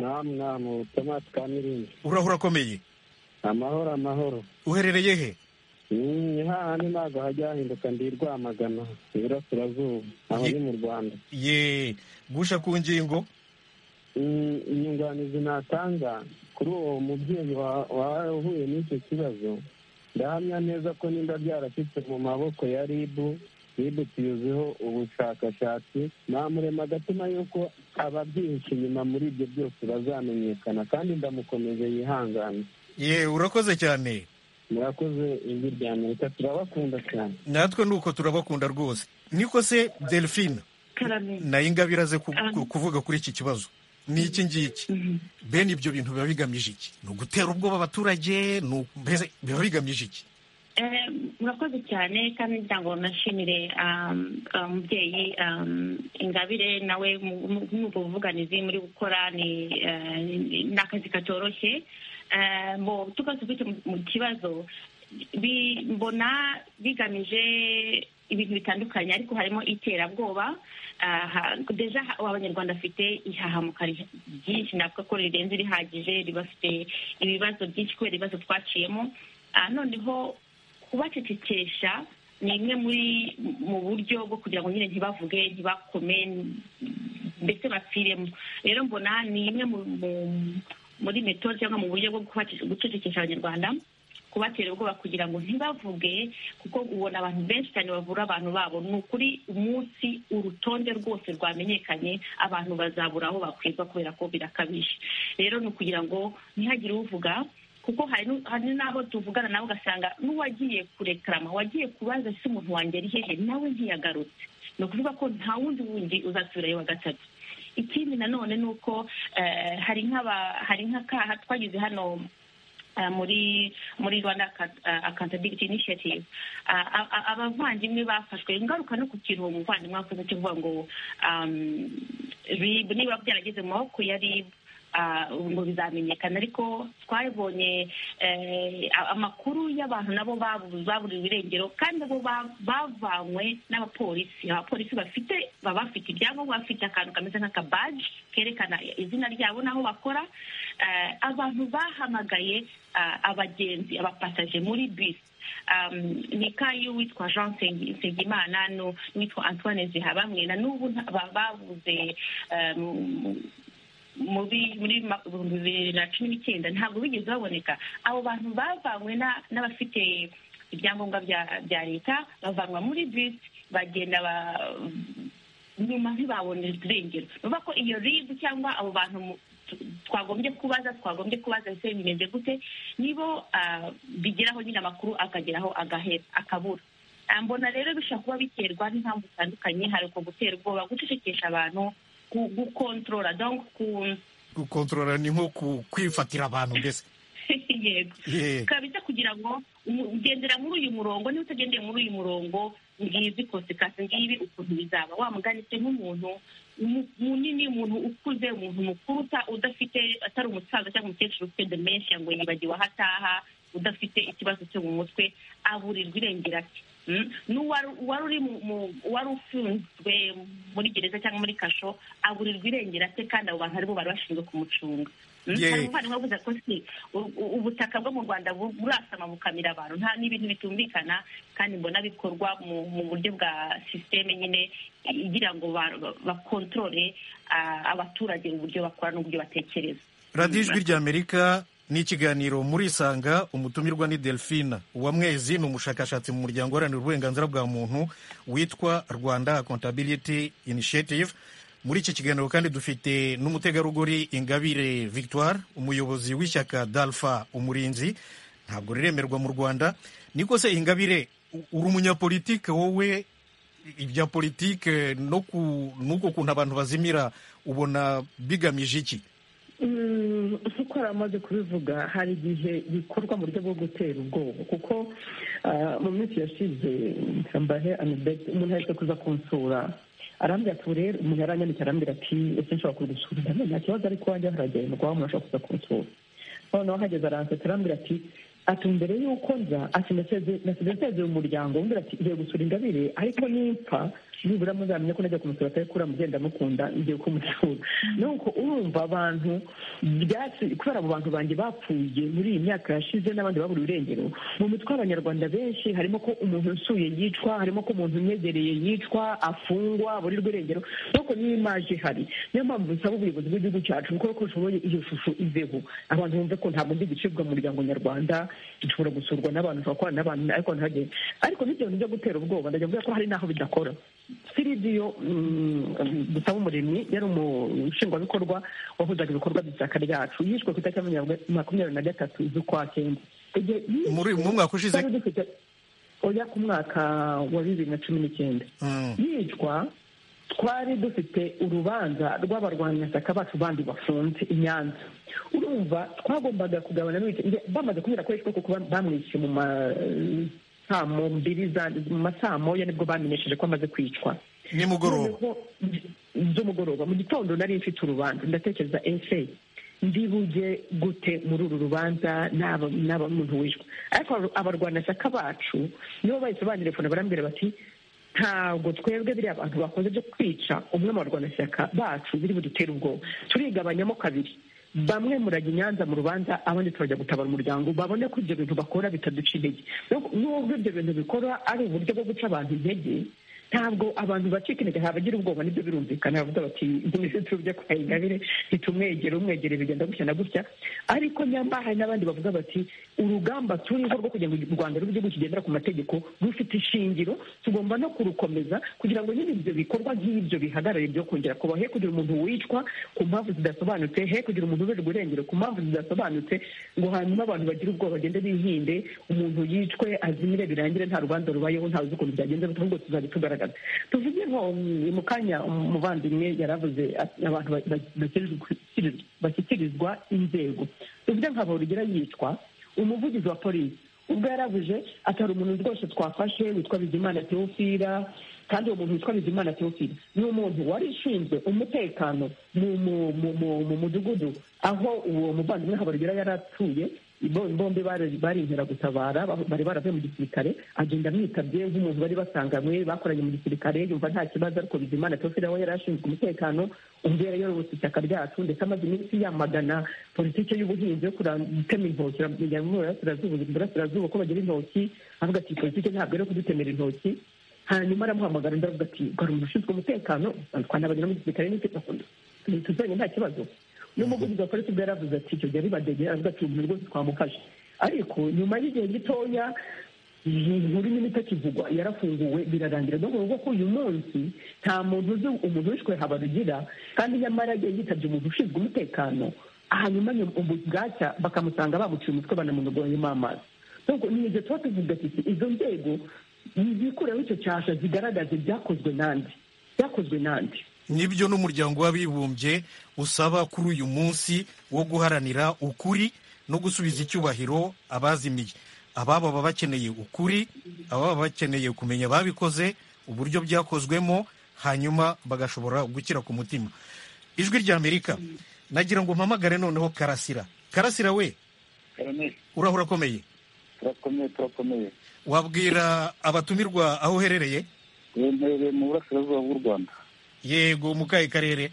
namu namu tomasi kamirindi urahura akomeye amahoro amahoro uherereye he ni hahandi ntabwo hajya hahinduka ndi i rwamagana iburasirazuba aho ni mu rwanda ye gusha ku ngingo Mm, inyunganizi natanga kuri uwo mubyeyi wa- wahuye n'icyo kibazo ndahamya neza ko nimba byarashyitse mu maboko ya ribu ribu tuyiziho ubushakashatsi namurema agatima y'uko ababyihishe inyuma muri ibyo byose bazamenyekana kandi ndamukomeje yihangane ye urakoze cyane murakoze ijwi rya amerika turabakunda cyane natwe nuko turabakunda rwose niko se delphine karame nayo ingabire aze ku- ku- kuvuga kuri iki kibazo ni iki ngiki bene ibyo bintu biba bigamije iki ni ugutera ubwoba abaturage ni uku- mbese biba bigamije iki Eh, murakoze cyane kandi ngira ngo nashimire um, umubyeyi um, ingabire nawe mu- mu- mu buvuganizi muri gukora ni eh, ni- ni akazi katoroshye Eh, mbo tukaze dufite mu- mu kibazo bi- mbona bigamije ibintu bitandukanye ariko harimo iterabwoba aha, deja ha- abanyarwanda bafite ihahamuka ri- ryinshi navuga ko rirenze rihagije ribafite ibibazo byinshi kubera ibibazo twaciyemo Ah, noneho kubacecekesha ni imwe muri mu buryo bwo kugira ngo nyine ntibavuge ntibakome ndetse bapfiremo rero mbona ni imwe mu- mu- muri metode cyangwa mu buryo bwo kubace- gucecekesha abanyarwanda kubatera ubwoba kugira ngo ntibavuge kuko ubona abantu benshi cyane bavura abantu babo ni ukuri umunsi urutonde rwose rwamenyekanye abantu bazabura aho bakwirwa kubera ko birakabije rero ni ukugira ngo ntihagire uvuga kuko hari nu- hari n'aho tuvugana nawe ugasanga n'uwagiye kurekarama wagiye kubaza se umuntu wanjye ari hehe nawe ntiyagarutse ni ukuvuga ko nta wundi wundi uzasubirayo wa gatatu ikindi nanone ni uko eh, hari nk'aba- hari nk'akaha twagize hano eh, muri muri rwanda Account- eh, accountability initiative Ah, a- a- abavandimwe bafashwe ingaruka no ku kintu uwo muvandimwe akoze cyo kuvuga ngo um, rib niba byarageze mu maboko ya rib ah, ubu ngo bizamenyekana ariko twabonye eh, a- amakuru y'abantu nabo babu- baburiwe irengero kandi nabo ba- bavanywe n'abapolisi abapolisi bafite baba bafite ibyangombwa bafite akantu kameze nk'akabaji kerekana izina ryabo n'aho bakora Eh, abantu bahamagaye ah, abagenzi abapasaje muri bisi um, ni kayo witwa jean Nsengi- nsengimana nu- n'uwitwa antoine zihabamwe na n'ubu nta- ba- babuze um, muri muri ma- ibihumbi bibiri na cumi n'icyenda ntabwo bigeze baboneka abo bantu bavanywe na- n'abafite ibyangombwa bya bya leta bavanwa muri bisi bagenda ba- nyuma ntibabone irengero ni ukuvuga ko iyo ribu cyangwa abo bantu mu- tu- twagombye kubaza twagombye kubaza ese bimeze gute nibo ah, bigeraho nyine amakuru akageraho agahera akabura Ah, mbona rero bishobora kuba biterwa n'impamvu zitandukanye hari uko gutera ubwoba gucecekesha abantu gu- gukontorora donc ku- gukontorora ni nko ku- kwifatira abantu mbese yego Ye. kabisa kugira ngo umu- ugendera muri uyu murongo niba utagendeye muri uyu murongo ngizi konsekasi ngibi ukuntu bizaba wa mugani se nk'umuntu umu- munini umuntu ukuze umuntu mukuru uta- udafite atari umusaza cyangwa umukecuru ufite demenshi ngo yibagiwe aho ataha udafite ikibazo cyo mu mutwe aburirwa irengera ati n'uwari uri wari ufunzwe muri gereza cyangwa muri kasho aburirwa irengera se kandi abo bantu aribo bari bashinzwe kumucunga hari umuvandimwe wavuze ko si ubutaka bwo mu rwanda burasama bukamira abantu nta n'ibintu bitumvikana kandi mbona bikorwa mu buryo bwa sisiteme nyine igira ngo bakontorore abaturage uburyo bakora n'uburyo batekereza radiyo ijwi ry'amerika ni ikiganiro murisanga umutumirwa ni delphine uwamwezi ni umushakashatsi mu muryango uharanira uburenganzira bwa muntu witwa rwanda accountability initiative muri iki kiganiro kandi dufite n'umutegarugori ingabire victoire umuyobozi w'ishyaka dalfa umurinzi ntabwo riremerwa mu rwanda niko se ingabire uri umunyapolitike wowe ibya politike n'uko kuntu abantu bazimira ubona bigamije iki nk'uko yari amaze kubivuga hari igihe bikorwa mu buryo bwo gutera ubwoba kuko mu minsi yashize mbahe anibeti umuntu ahita kuza kunsura arambwira ati rero umuntu yaranyanditse arambwira ati ese nshobora kugusura nta kibazo ariko wanjye haragendwa umuntu ashobora kuza kunsura noneho ahageze aransetse arambwira ati ati mbere y'uko nza ati nasize nsezeye umuryango umbwira ati ngiye gusura ingabire ariko nimpfa nibura muzamenya ko najya kumusura atari kura mugenda mukunda ngiye kumusura nuko urumva abantu kubera abo bantu banjye bapfuye muri iyi myaka yashize n'abandi babura irengero mu mitwe y'abanyarwanda benshi harimo ko umuntu usuye yicwa harimo ko umuntu umwegereye yicwa afungwa aburirwa irengero nuko niyo imaje ihari niyo mpamvu bisaba ubuyobozi bw'igihugu cyacu gukora ko ushoboye iyo shusho iveho abantu bumve ko ntabwo ndi gucibwa mu muryango nyarwanda dushobora gusurwa n'abantu turakorana n'abantu ariko ntihagere ariko n'ibyo bintu byo gutera ubwoba ndajya mvuga ko hari n'aho bidakora siridiyo dusaba umuremyi yari umushingwabikorwa wahuzaga ibikorwa by'ishyaka ryacu yishwe ku itariki makumyabiri na gatatu z'ukwa kenda mu mwaka ushize oya ku mwaka wa bibiri na cumi n'icyenda yicwa twari dufite urubanza rw'abarwanyashyaka bacu bandi bafunze i nyanza urumva twagombaga kugabana bamaze kubera ko yishwe kuko bamwishyuye mu ma saa mbiri mu masaa moya nibwo bamenyesheje ko amaze kwicwa nimugoroba z'umugoroba mu gitondo nari mfite urubanza ndatekereza ese ndibuge gute muri uru rubanza n'aba muntu wishwe ariko abarwanashyaka bacu nibo bahise bandirefone barambwira bati ntabwo twebwe biriya abantu bakoze byo kwica umwe mu barwanashyaka bacu biri budutere ubwoba turigabanyamo kabiri bamwe murajya inyanza mu rubanza abandi turajya gutabara umuryango babone ko ibyo bintu bakora bitaduciriye nubwo ibyo bintu bikora ari uburyo bwo guca abantu intege ntabwo abantu bacika intege ntabagira ubwoba nibyo birumvikana bavuga bati minisitiri ujya kwa ingabire ntitumwegere umwegere bigenda gutya na gutya ariko nyamba hari n'abandi bavuga bati urugamba turiho rwo kugira ngo u rwanda rube igihugu kigendera ku mategeko rufite ishingiro tugomba no kurukomeza kugira ngo nyine ibyo bikorwa nk'ibyo bihagarare byo kongera kuba he kugira umuntu wicwa ku mpamvu zidasobanutse he kugira umuntu uberwa irengero ku mpamvu zidasobanutse ngo hanyuma abantu bagira ubwoba bagende bihinde umuntu yicwe azimire birangire nta rubanza rubayeho ntawe uzi ukuntu byagenze ahubwo tuzajya tugaragaza tuvuge nko mu kanya umuvandimwe yaravuze abantu bashyikirizwa inzego tuvuge nka borugera yicwa umuvugizi wa polisi ubwo yarabuje atari umuntu rwose twafashe witwa bizimana teofira kandi uwo muntu witwa bizimana teofira ni umuntu wari ushinzwe umutekano mu mudugudu aho uwo muvandimwe habarugera yari atuye bombi bari inkeragutabara bari baravuye mu gisirikare agenda amwitabye nk'umuntu bari basanganywe bakoranye mu gisirikare yumva nta kibazo ariko bizimana tofira we yari ashinzwe umutekano ubwo yari yarobotse ishyaka ryacu ndetse amaze iminsi yamagana politiki y'ubuhinzi yo gutema intoki burasirazuba ko bagira intoki avuga ati politiki ntabwo ari kudutemera intoki hanyuma aramuhamagara undi aravuga ati ugarura ushinzwe umutekano twanabagira mu gisirikare ntituzanye nta kibazo n'umuvugizi wa polisi ubwo yaravuze ati icyo gihe bibadegera avuga ati umuntu rwose twamufashe ariko nyuma y'igihe gitoya inkuru nyine itakivugwa yarafunguwe birarangira ni ukuvuga ko uyu munsi nta muntu uzi umuntu wishwe habarugira kandi nyamara yagiye yitabye umuntu ushinzwe umutekano hanyuma bwacya bakamusanga bamuciye umutwe banamunogonyemo amazi ni igihe tuba tuvuga ati izo nzego zikureho icyo cyasha zigaragaze ibyakozwe n'andi byakozwe n'andi nibyo n'umuryango w'abibumbye usaba kuri uyu munsi wo guharanira ukuri no gusubiza icyubahiro abazimiye ababa baba bakeneye ukuri ababa bakeneye kumenya ababikoze uburyo byakozwemo hanyuma bagashobora gukira ku mutima ijwi ry'amerika nagira ngo mpamagare noneho karasira karasira we urahura akomeye turakomeye turakomeye wabwira abatumirwa aho uherereye yemerewe mu burasirazuba bw'u rwanda yego mu kahe karere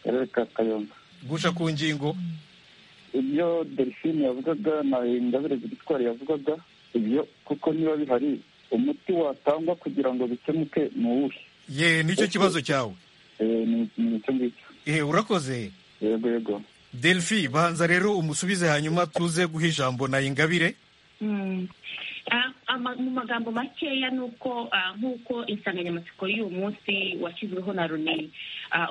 akarere ka kayonza gusha ku ngingo ibyo delphine yavugaga na ingabire gitwari yavugaga ibyo kuko niba bihari umuti watangwa kugira ngo bikemuke ni uwuhe ye nicyo kibazo cyawe Eh, ni ni icyo ngicyo Eh, urakoze yego yego delphi banza rero umusubize hanyuma tuze guha ijambo na ingabire Mm. Ah, ama- mu magambo makeya ni uko ah, nk'uko insanganyamatsiko y'uyu munsi washyizweho na roni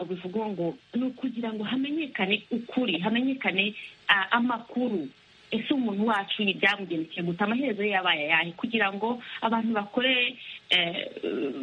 ubu ivuga ngo ni ukugira ngo hamenyekane ukuri hamenyekane ah, amakuru ese umuntu wacu ibyamugendekeye guta amaherezo ye yabaye ayahe kugira ngo abantu bakore eh,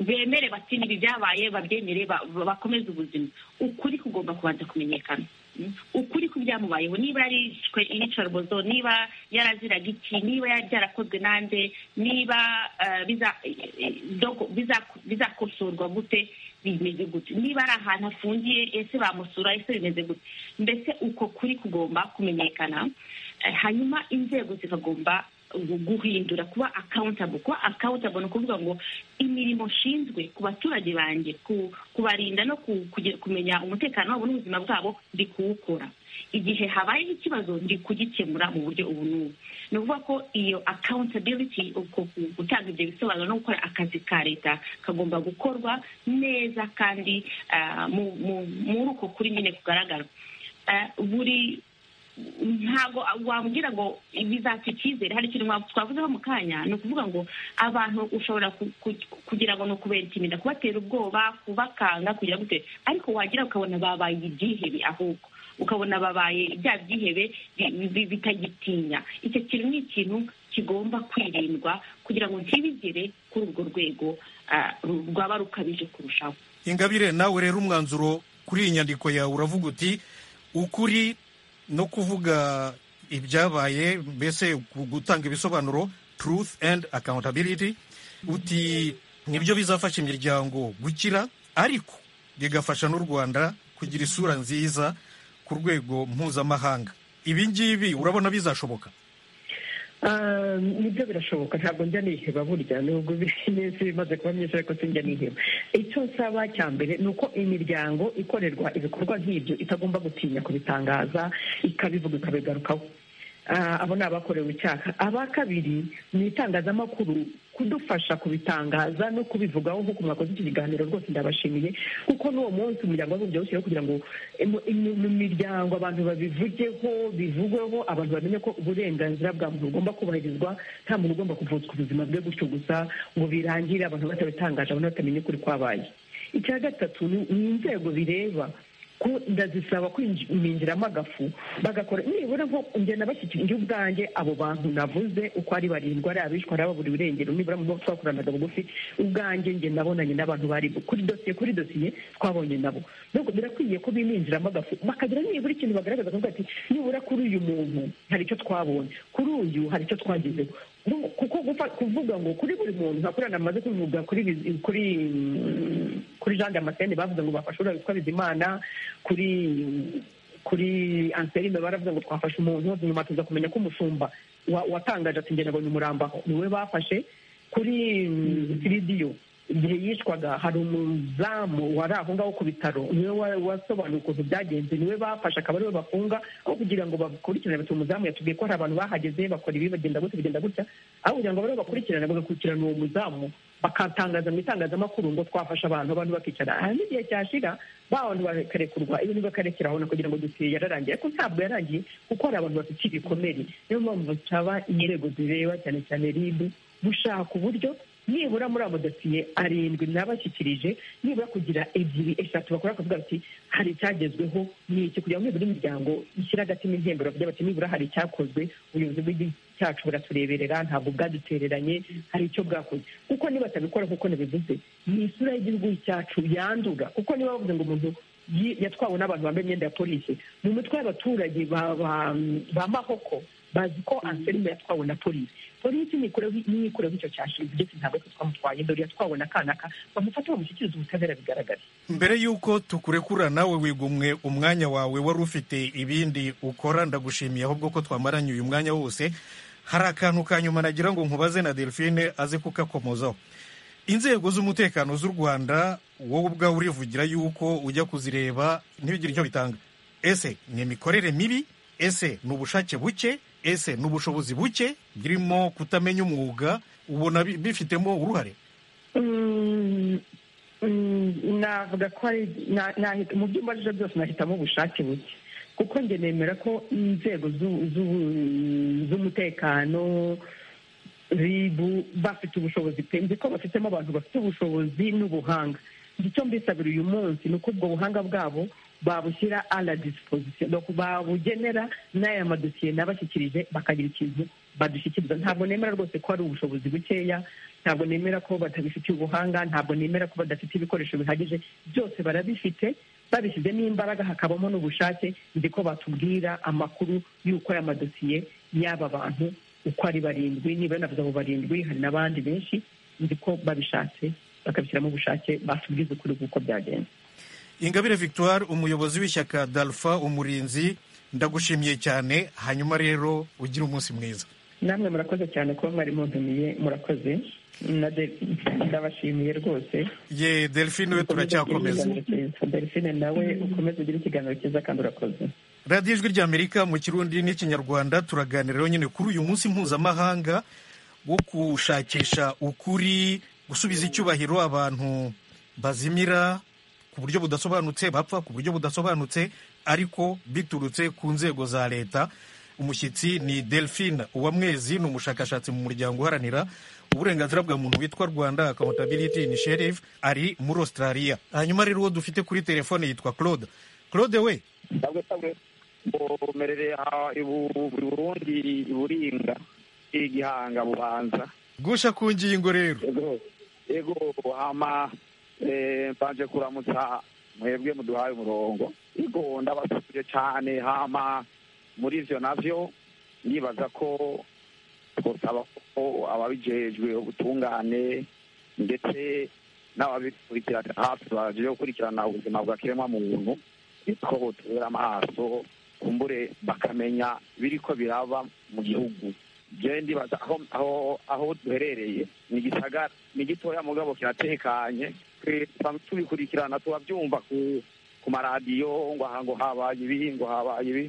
bemere bati nibi byabaye babyemere ba- ba- bakomeze ubuzima ukuri kugomba kubanza kumenyekana Mm. ukuri ku byamubayeho niba yarishwe iyicarubozo niba yaraziraga iki niba yari byarakozwe nande niba eh, biza- eh, eh, dogo- biza- bizakosorwa gute bimeze gute niba ari ahantu afungiye ese bamusura ese bimeze gute mbese uko kuri kugomba kumenyekana Eh, hanyuma inzego zikagomba gu- guhindura kuba accountable kuba accountable ni ukuvuga ngo imirimo nshinzwe ku baturage banjye ku- kubarinda no ku- kuge- kumenya umutekano wabo n'ubuzima bwabo ndi kuwukora igihe habayeho ikibazo ndi kugikemura mu buryo ubu n'ubu ni ukuvuga ko iyo accountability uko ku- gutanga ibyo bisobanuro no gukora akazi ka leta kagomba gukorwa neza kandi ah, mu- mu- muri uko kuri nyine kugaragara Ah, buri ntabwo wabwira ngo bizaca icyizere hari ikintu waba- twavuzeho mu kanya ni ukuvuga ngo abantu ushobora ku- ku- kugira ngo ni ukubentimira kubatera ubwoba kubakanga kugira gute ariko wagira ukabona babaye ibyihebe ahubwo ukabona babaye bya byihebe bi- bi- bitagitinya icyo kintu ni ikintu kigomba kwirindwa kugira ngo ntibigere kuri urwo rwego ah, ru- rwaba rukabije kurushaho ingabire nawe rero umwanzuro kuri iyi nyandiko yawe uravuga uti ukuri no kuvuga ibyabaye mbese gu- gutanga ibisobanuro truth and accountability uti nibyo bizafasha imiryango gukira ariko bigafasha n'u rwanda kugira isura nziza ku rwego mpuzamahanga ibi ngibi urabona bizashoboka Ah, nibyo birashoboka ntabwo njya niheba burya nubwo iminsi bimaze kuba myinshi ariko sinjya niheba icyo nsaba cya mbere ni uko imiryango ikorerwa ibikorwa nk'ibyo itagomba gutinya kubitangaza ikabivuga ikabigarukaho Ah, abo ni abakorewe icyaha aba kabiri ni itangazamakuru kudufasha kubitangaza no kubivugaho nk'uko mwakoze iki kiganiro rwose ndabashimiye kuko n'uwo munsi umuryango wabumbye wawushyiriyeho kugira ngo imu- imu- mu miryango abantu babivugeho bivugweho abantu bamenye ko uburenganzira bwa muntu bugomba kubahirizwa nta muntu ugomba kuvutswa ubuzima bwe gutyo gusa ngo birangire abantu batabitangaje abantu batamenye ukuri kwabaye icya gatatu ni ni inzego bireba ko ndazisaba kwinjiramo agafu bagakora nibura nko njye bashyikirije ubwanjye abo bantu navuze uko ari barindwi ari abishwa ari ababura irengero nibura mu bwo twakoranaga bugufi ubwanjye njye nabonanye n'abantu bari kuri dosiye kuri dosiye twabonye nabo nubwo birakwiye ko biminjiramo agafu bakagira nibura ikintu bagaragaza kuvuga ati nibura kuri uyu muntu hari icyo twabonye kuri uyu hari icyo twagezeho Nu- kuko gufa- kuvuga ngo kuri buri muntu nkakorana amaze kuvuga kuri bizi- kuri mm, kuri jean damascene bavuze ngo bafashe uriya witwa bizimana kuri kuri anserine baravuze ngo twafashe umuntu nyuma tuza kumenya ko umushumba wa- watangaje ati njye nabonye umurambo aho niwe bafashe kuri siridiyo igihe yishwaga hari umuzamu wari aho ngaho ku bitaro niwe wa- wasobanuye ukuntu byagenze niwe bafashe akaba ariwe bafunga aho kugira ngo bakurikirane bati umuzamu yatubwiye ko hari abantu bahageze bakora ibi bagenda gutya bigenda gutya aho kugira ngo bariho bakurikirane bagakurikirana uwo muzamu bakatangaza mu itangazamakuru ngo twafashe abantu abantu bakicara hari n'igihe cyashira ba bantu bakarekurwa ibintu bakarekera aho kugira ngo dosiye yararangiye ariko ntabwo yarangiye kuko hari abantu bafite ibikomere niyo mpamvu nsaba inzego zireba cyane cyane ribu gushaka uburyo nibura muri abo dosiye arindwi nabashyikirije nibura kugira ebyiri eshatu bakora bakavuga bati hari icyagezweho ni iki kugira ngo nibura imiryango ishyire agatima intembero bavuga bati nibura hari icyakozwe ubuyobozi bw'igihugu cyacu buratureberera ntabwo bwadutereranye hari icyo bwakoze kuko nibatabikora nk'uko nabivuze ni isura y'igihugu cyacu yandura kuko niba bavuze ngo umuntu yi- yatwawe n'abantu bambaye imyenda ya polisi mu mitwe y'abaturage ba- ba- ba mahoko bazi ko anselme yatwawe na polisi polisi nikureho icyo cyashize ndetse ntabwo twe twamutwaye dore yatwawe na kanaka bamufata bamushyikiriza ubutabera bigaragara mbere y'uko tukurekura nawe wigumwe umwanya wawe wari ufite ibindi ukora ndagushimiye ahubwo ko twamaranye uyu mwanya wose hari akantu ka nyuma nagira ngo nkubaze na delphine aze kukakomozaho inzego z'umutekano z'u rwanda wowe ubwawe urivugira yuko ujya kuzireba ntibigire icyo bitanga ese ni imikorere mibi ese ni ubushake buke ese ni ubushobozi buke birimo kutamenya umwuga ubona bi- bifitemo uruhare Mm, mm, navuga ko ari na- nahi- mu byo mbaje byose nahitamo ubushake buke kuko njye nemera ko inzego z'u- z'u- z'umutekano ribu bafite ubushobozi pe nzi ko bafitemo abantu bafite ubushobozi n'ubuhanga Nzi icyo mbisabira uyu munsi ni uko ubwo buhanga bwabo babushyira a la disposition donc babugenera n'aya madosiye nabashyikirije bakagira ikintu badushyikiriza ntabwo nemera rwose ko hari ubushobozi bukeya ntabwo nemera ko batabifitiye ubuhanga ntabwo nemera ko badafite ibikoresho bihagije byose barabifite babishyizemo imbaraga hakabamo n'ubushake nzi ko batubwira amakuru y'uko aya madosiye y'aba bantu uko ari barindwi niba yanavuze abo barindwi hari n'abandi benshi nzi ko babishatse bakabishyiramo ubushake batubwiza ukuri kuko byagenze ingabire victoire umuyobozi w'ishyaka dalpha umurinzi ndagushimiye cyane hanyuma rero ugire umunsi mwiza namwe murakoze cyane kuba mwari muntumiye murakoze na de- ndabashimiye rwose ye delphine we turacyakomeza delphine nawe ukomeze ugire ikiganiro cyiza kandi urakoze radiyo ijwi ry'amerika mu kirundi n'ikinyarwanda turaganira rero nyine kuri uyu munsi mpuzamahanga wo gushakisha ukuri gusubiza icyubahiro abantu bazimira ku buryo budasobanutse bapfa ku buryo budasobanutse ariko biturutse ku nzego za leta umushyitsi ni delphine uwamwezi ni umushakashatsi mu muryango uharanira uburenganzira bwa muntu witwa rwanda accountability initiative ari muri australia hanyuma rero uwo dufite kuri telefone yitwa claude claude we ndabwo sabwe mbomerere aha ibu buri burundi iburinga igihanga bubanza gusha ku ngingo rero ego ego hama eh, mbanje kuramutsa mwebwe muduhaye umurongo ego ndabasubije cyane hama muri ivyo navyo ndibaza ko twosaba ko ababijejwe ubutungane ndetse n'ababikurikirana hafi baje gukurikirana ubuzima bwa kiremwa muntu ko botubera amaso kumbure bakamenya biriko biraba mu gihugu je ndibaza aho aho aho duherereye ni igisagara ni gitoya mugabo kiratekanye Twe tusanzwe tubikurikirana tubabyumva ku ku maradiyo ngo aha ngo habaye ibi ngo habaye ibi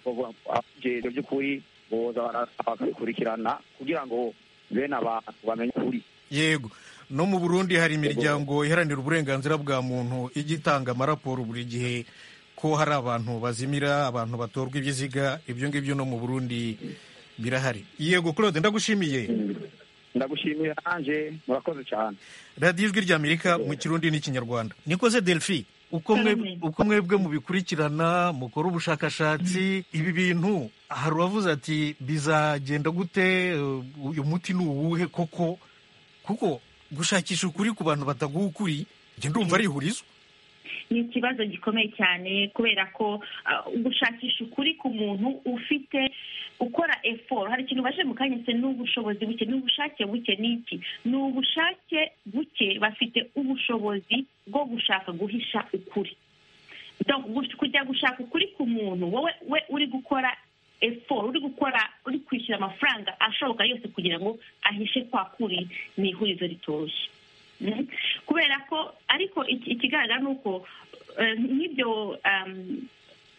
abajejwe by'ukuri boza barasa bakabikurikirana kugira ngo bene abantu bamenye ukuri yego no mu burundi hari imiryango iharanira uburenganzira bwa muntu ijya itanga amaraporo buri gihe ko hari abantu bazimira abantu batorwa ibiziga ibyo ngibyo no mu burundi birahari yego claude ndagushimiye ndagushimiye nanje murakoze cyane radiyo ijwi ry'amerika mu kirundi n'ikinyarwanda nikoze delphi uko mwe- Cyane. uko mwebwe mubikurikirana mukora ubushakashatsi ibi bintu hari uwavuze ati bizagenda gute eh, uyu muti ni uwuhe koko kuko gushakisha ukuri ku bantu bataguha ukuri njye ndumva ari ihurizo ni ikibazo gikomeye cyane kubera ko ah, gushakisha ukuri ku muntu ufite ukora effort hari ikintu baje mu kanya se n'ubushobozi buke n'ubushake buke ni iki ni ubushake buke bafite ubushobozi bwo gushaka guhisha ukuri Donc, gush- kujya gushaka ukuri ku muntu wowe we uri gukora effort uri gukora uri kwishyura amafaranga ashoboka yose kugira ngo ahishe kwa kuri ni ihurizo ritoroshye Mhm. kubera ko ariko iki- ikigaragara ni uko eh, nk'ibyo um,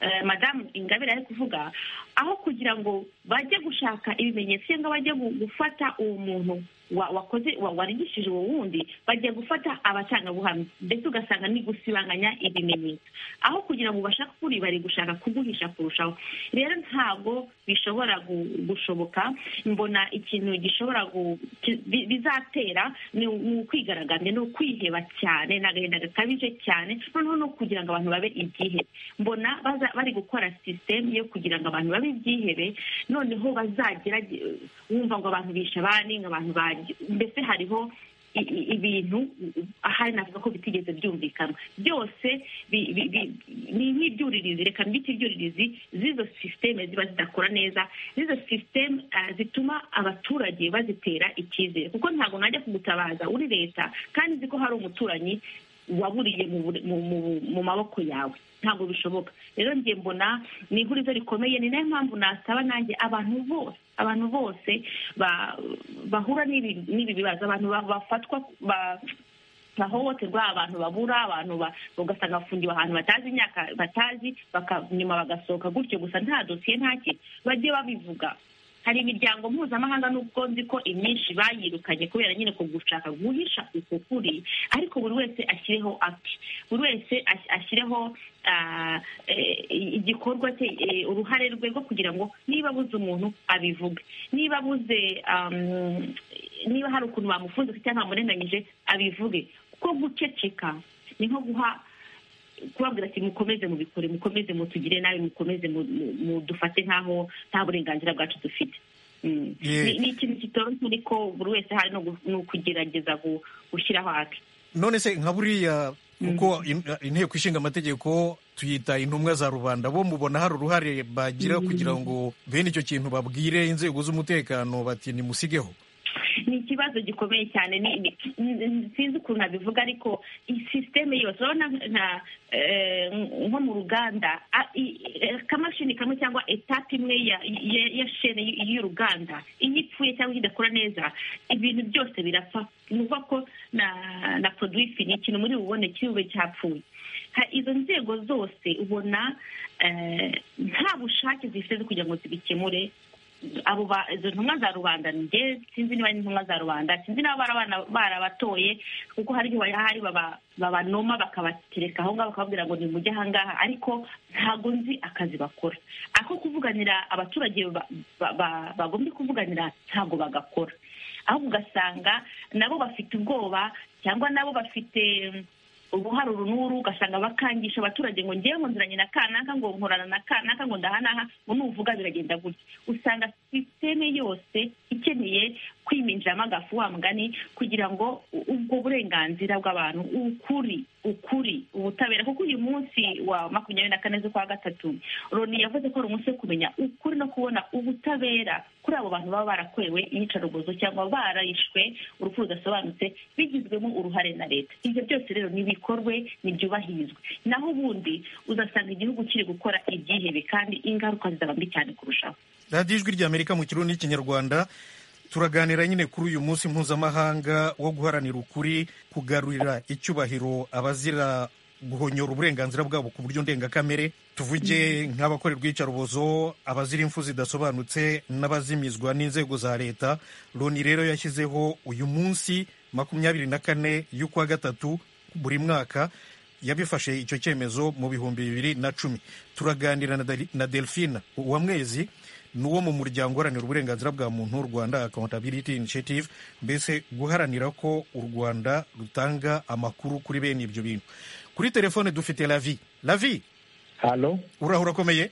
eh, madamu ingabire ari kuvuga aho kugira ngo bajye gushaka ibimenyetso cyangwa bajye gu- gufata uwo muntu wa- wakoze wa- warigishije uwo wundi bagiye gufata abatangabuhamya ndetse ugasanga ni gusibanganya ibimenyetso aho kugira ngo ubashake ukuri bari gushaka kuguhisha kurushaho rero ntabwo bishobora gu- gushoboka mbona ikintu gishobora gu- ki- bi- bizatera ni u- ni ukwigaragambya ni ukwiheba cyane ni agahinda gakabije cyane noneho no kugira ngo abantu babe ibyihebe mbona baza- bari gukora sisitemu yo kugira ngo abantu babe ibyihebe noneho bazagira wumva ngo abantu bishe abandi ngo abantu barya mbese hariho i- i- ibintu ahari navuga ko bitigeze byumvikana byose bi- bi- bi- ni nk'ibyuririzi reka mbite ibyuririzi z'izo sisiteme ziba zidakora neza z'izo sisiteme ah, zituma abaturage bazitera icyizere kuko ntabwo najya kugutabaza uri leta kandi uzi ko hari umuturanyi waburiye mu bure- mu- mu- mu maboko yawe ntabwo bishoboka rero njye mbona ni ihurizo rikomeye ni nayo mpamvu nasaba nanjye abantu bose abantu bose ba- bahura n'ibi n'ibi bibazo abantu ba- bafatwa ba- bahohoterwa abantu babura abantu ba- ugasanga bafungiwe ahantu batazi imyaka batazi baka- nyuma bagasohoka gutyo gusa nta dosiye nta kintu bajye babivuga hari imiryango mpuzamahanga n'ubwo nzi ko imyinshi bayirukanye kubera nyine ku gushaka guhisha uko kuri ariko buri wese ashyireho ake buri wese as- ashyireho ah, eh, igikorwa cye eh, uruhare rwe rwo kugira ngo niba abuze umuntu abivuge niba abuze am, niba hari ukuntu bamufunze cyangwa bamurenganyije abivuge kuko guceceka ni nko guha kubabwira ati mukomeze mubikore mukomeze mutugire nabi mukomeze mu- mu- mudufate nk'aho nta burenganzira bwacu dufite Mm. Yeah. Ni- ni ikintu kitoroshye ariko buri wese hari no gu- ni ukugerageza gu- gushyiraho ake none se nka buriya kuko in- inteko ishinga amategeko tuyita intumwa za rubanda bo mubona hari uruhare bagira kugira ngo bene icyo kintu babwire inzego z'umutekano bati nimusigeho ni ikibazo gikomeye cyane ni ni- ni- sinzi ukuntu nabivuga ariko iyi sisiteme yose urabona nka eh, nko mu ruganda a- i- eh, akamashini kamwe cyangwa etape imwe ya- ya- ya shene y- y'uruganda iyo ipfuye cyangwa iyo idakora neza ibintu byose birapfa ni ukuvuga ko na na produwifi ni ikintu muri bubone cy'ube cyapfuye Ha- izo nzego zose ubona eh, nta bushake zifite zo kugira ngo zibikemure abo ba izo ntumwa za rubanda njye sinzi niba ari intumwa za rubanda sinzi niba barabana- barabatoye kuko hari igihe hari baba- babanoma bakabatereka aho ngaho bakababwira ngo nimujye aha ngaha ariko ntabwo nzi akazi bakora ako kuvuganira abaturage ba- ba- ba- bagombye kuvuganira ntabwo bagakora ahubwo ugasanga nabo bafite ubwoba cyangwa nabo bafite uruhare uru n'uru ugasanga bakangisha abaturage ngo ngewe ngo nziranye na kanaka ngo nkorana na kanaka ngo ndahanaha ngo nuvuga biragenda gutya usanga sisiteme yose ikeneye kwiminjiramo agafu wa mugani kugira ngo u- ubwo burenganzira bw'abantu ukuri ukuri ubutabera kuko uyu munsi wa makumyabiri na kane z'ukwa gatatu loni yavuze ko ari umunsi wo kumenya ukuri no kubona ubutabera kuri abo bantu baba barakorewe iyicarubozo cyangwa barishwe urupfu rudasobanutse bigizwemo uruhare na leta ibyo byose rero nibikorwe nibyubahirizwe naho ubundi uzasanga igihugu kiri gukora ibyihebe kandi ingaruka zizaba mbi cyane kurushaho radiyo ijwi ry'amerika mu kirundi n'ikinyarwanda turaganira nyine kuri uyu munsi mpuzamahanga wo guharanira ukuri kugarurira icyubahiro abazira guhonyora uburenganzira bwabo ku buryo ndengakamere tuvuge nk'abakorerwa iyicarubozo abazira impfu zidasobanutse n'abazimizwa n'inzego za leta loni rero yashyizeho uyu munsi makumyabiri na kane y'ukwa gatatu buri mwaka yabifashe icyo cyemezo mu bihumbi bibiri na cumi turaganira na Dali- na delphine uwamwezi ni uwo mu muryango uharanira uburenganzira bwa muntu rwanda accountability initiative mbese guharanira ko u rwanda rutanga amakuru kuri bene ibyo bintu kuri telefone dufite lavi lavi halo urahura urakomeye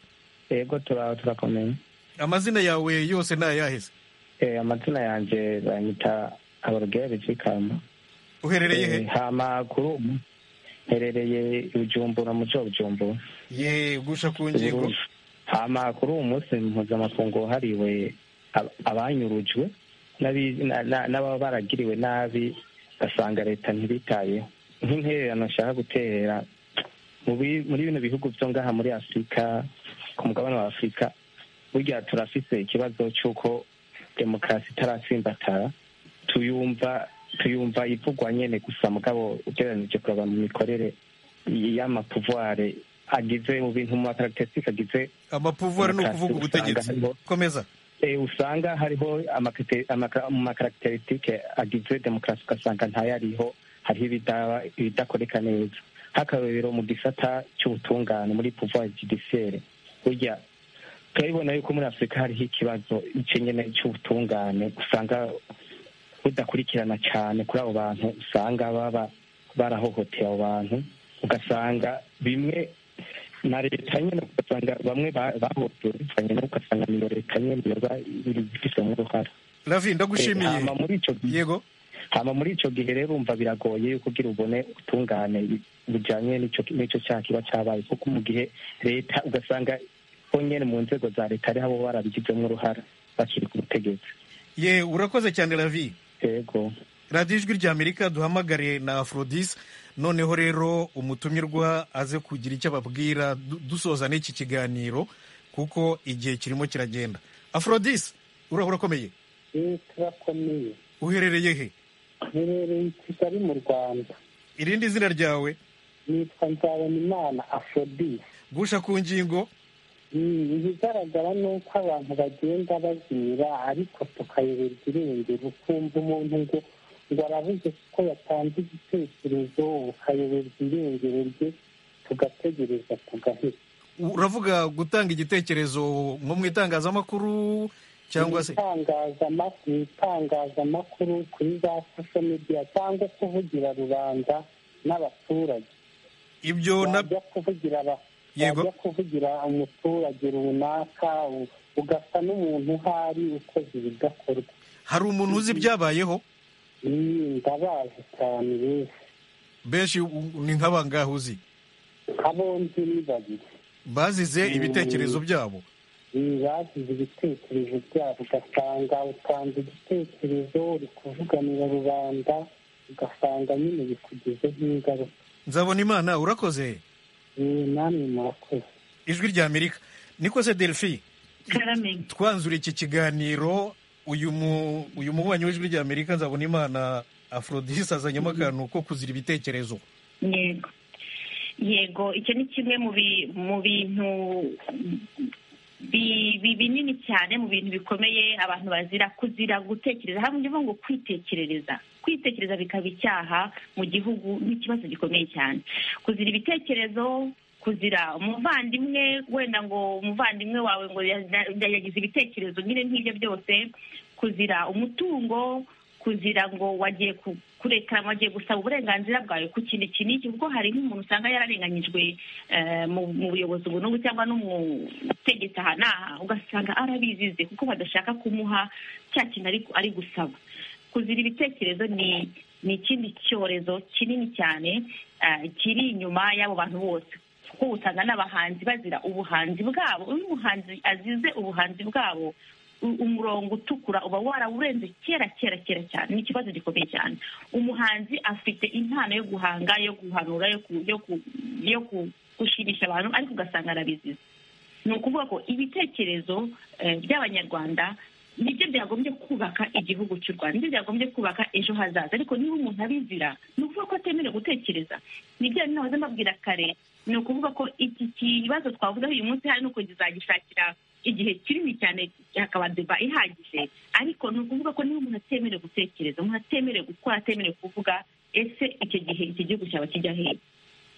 yego tura- turakomeye amazina yawe yose ni ayaheze Eh, amazina yanjye banyita aborogeri cyikamba uherereye he hama kuri ubu mperereye bujumbura mu cyo bujumbura ye gusha ku ngingo hama kuri uwo munsi mpuzamakungu wahariwe ab- abanyurujwe n'abi- na- na- n'ababa baragiriwe nabi basanga leta ntibitayeho nk'intererano nshaka guterera mu bi- muri bino bihugu byo ngaha muri afurika ku mugabane wa afurika burya turafise ikibazo cy'uko demokarasi itarasimbatara tuyumva tuyumva ivugwa nyene gusa mugabo ugereranije kuraba mu mikorere y'amapuvware agize mu bintu mu makaragitisitike agize amapuvuwari ni ukuvuga ubutegetsi komeza Eh, usanga hariho amakete- amaka- mu makaragitaristike agize demokarasi ugasanga ntayariho hariho ibidaba- ibidakoreka neza h'akarorero mu gisata cy'ubutungane muri pouvoir judiciaire burya turabibona yuko muri afurika hariho ikibazo ico nyene cy'ubutungane usanga budakurikirana cyane kuri abo bantu usanga baba barahohoteye abo bantu ugasanga bimwe na leta nyine ugasanga bamwe ba- bahotoranye no ugasanga ni leta nyine yoba ibifitemo uruhare lavi ndagushimiye Eh, hama muri ico gihe yego hama muri ico gihe rero umva biragoye yuko ugira ubone ubutungane bujanye n'ico n'ico cyaha kiba cyabaye kuko mu gihe leta ugasanga bo nyene mu nzego za leta ariho abo barabigizemo uruhara bakiri ku butegetsi ye urakoze cyane lavi yego radiyo ijwi ry'amerika duhamagare na afrodis noneho rero umutumirwa aze kugira icyo ababwira du- dusoza n'iki kiganiro kuko igihe kirimo kiragenda aforodisi urahura urakomeye rero turakomeye uherereye he riherereye i kigali mu rwanda irindi zina ryawe nitwa nzabonimana afrodisi gusha ku ngingo Mm, ibigaragara ni uko abantu bagenda bazimira ariko tukayoberwa irengero ukumva umuntu ngo ngo arabuze kuko yatanze igitekerezo ukayoberwa irengero rye tugategereza tugahita uravuga gutanga igitekerezo nko mu itangazamakuru cyangwa se Itangazamak- mu itangazamakuru kuri za social media cyangwa kuvugira rubanda n'abaturage ibyo na wajya kuvugira aba- Yego. wajya kuvugira umuturage runaka u- ugasa n'umuntu uhari ukoze ibidakorwa hari umuntu uzi ibyabayeho Mm, ndabazi cyane benshi benshi u- ni nk'abangahe uzi abombi ni babiri bazize ibitekerezo byabo Mm, bagize ibitekerezo byabo ugasanga utanga igitekerezo uri kuvuganira rubanda ugasanga nyine bikugizeho ingaruka nzabona imana urakoze Mm, namwe murakoze ijwi ry'amerika niko se delphi karame twanzura iki kiganiro uyu mu uyu mububanyi w'ijwi ry'amerika nzabona imana aforodisi azanyemo akantu ko kuzira ibitekerezo yego yego icyo ni kimwe mu bi- mu bintu bi- bi- binini cyane mu bintu bikomeye abantu bazira kuzira gutekereza hamwe ndimo ngo kwitekerereza kwitekereza bikaba icyaha mu gihugu n'ikibazo gikomeye cyane kuzira ibitekerezo kuzira umuvandimwe wenda ngo umuvandimwe wawe ngo ya- ya- yagize ibitekerezo nyine nk'ibyo byose kuzira umutungo kuzira ngo wagiye ku- kureka wagiye gusaba uburenganzira bwawe ku kintu iki n'iki kuko hari nk'umuntu usanga yararenganyijwe eh, mu mu buyobozi ubu n'ubu cyangwa n'umutegetsi aha n'aha ugasanga arabizize kuko badashaka kumuha cya kintu ari- ari gusaba kuzira ibitekerezo ni ni ikindi cyorezo kinini cyane eh, kiri inyuma y'abo bantu bose kuko usanga n'abahanzi bazira ubuhanzi bwabo iyo umuhanzi azize ubuhanzi bwabo u- umurongo utukura uba warawurenze kera kera kera cyane ni ikibazo gikomeye cyane umuhanzi afite impano yo guhanga yo guhanura yo ku- yo ku- yo ku- gushimisha abantu ariko ugasanga arabizize ni ukuvuga ko ibitekerezo eh, by'abanyarwanda nibyo byagombye kubaka igihugu cy'u rwanda nibyo byagombye kubaka ejo hazaza ariko niba umuntu abizira ni ukuvuga ko atemerewe gutekereza nibyo rero nahoze mbabwira kare ni ukuvuga ko iki kibazo twavugaho uyu munsi hari nuko kizagishakira igihe kinini cyane hakaba deba ihagije ariko ni ukuvuga ko niba umuntu atemerewe gutekereza umuntu atemerewe gukora atemerewe kuvuga ese icyo gihe iki gihugu cyaba kijya hehe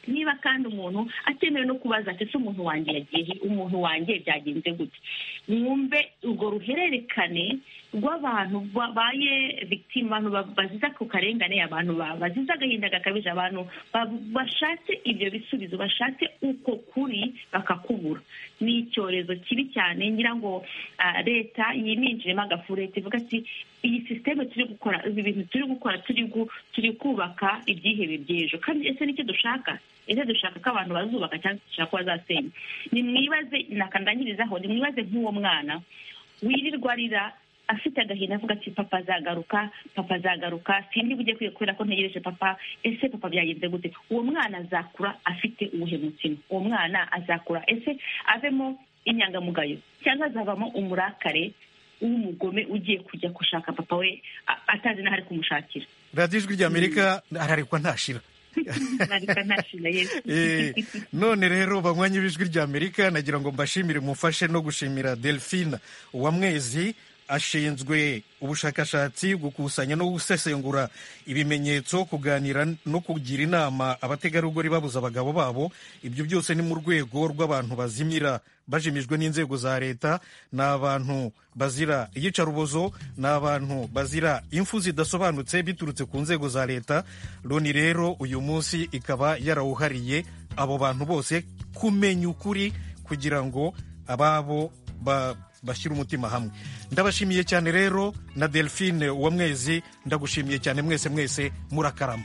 niba kandi umuntu atemewe no kubaza ati ese umuntu wanjye yagiye he? umuntu wanjye byagenze gute mwumve urwo ruhererekane rw'abantu babaye victim abantu ba- bazize ku karengane abantu ba- bazize agahinda gakabije abantu ba- bashatse ibyo bisubizo bashatse uko kuri bakakubura ni icyorezo kibi cyane ngira ngo ah, leta yiminjiremo agafu leta ivuga ati iyi sisiteme turi gukora ibi bintu turi gukora turi gu- turi kubaka ibyihebe by'ejo kandi ese nicyo dushaka ese dushaka ko abantu bazubaka cyangwa dushaka ko bazasenya nimwibaze nakandangirizaho nimwibaze nk'uwo mwana wirirwa arira afite agahinda avuga ati papa azagaruka papa azagaruka sindi bujye kwiga kubera ko ntegereje papa ese papa byagenze gute uwo mwana azakura afite uwuhe mutima uwo mwana azakura ese avemo inyangamugayo cyangwa azavamo umurakare w'umugome ugiye kujya gushaka papa we a- atazi n'aho ari kumushakira radiyo ijwi ry'amerika ararekwa ntashira narika ntashira yesu Eh, none rero banywanyi b'ijwi ry'amerika nagira ngo mbashimire mumfashe no gushimira delphine uwamwezi ashinzwe ubushakashatsi gukusanya no gusesengura ibimenyetso kuganira no kugira inama abategarugori babuza abagabo babo ibyo byose ni mu rwego rw'abantu bazimira bajimijwe n'inzego za leta ni abantu bazira iyicarubozo ni abantu bazira impfu zidasobanutse biturutse ku nzego za leta loni rero uyu munsi ikaba yarawuhariye abo bantu bose kumenya ukuri kugira ngo ababo ba- bashyire umutima hamwe ndabashimiye cyane rero na delphine uwamwezi ndagushimiye cyane mwese mwese murakarama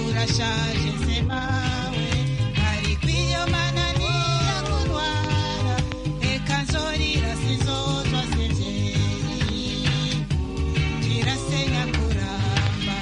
urashaje se mawe ariko iyo mananiya kurwara reka nzorira sinzozwa se byeri birasenya kuramba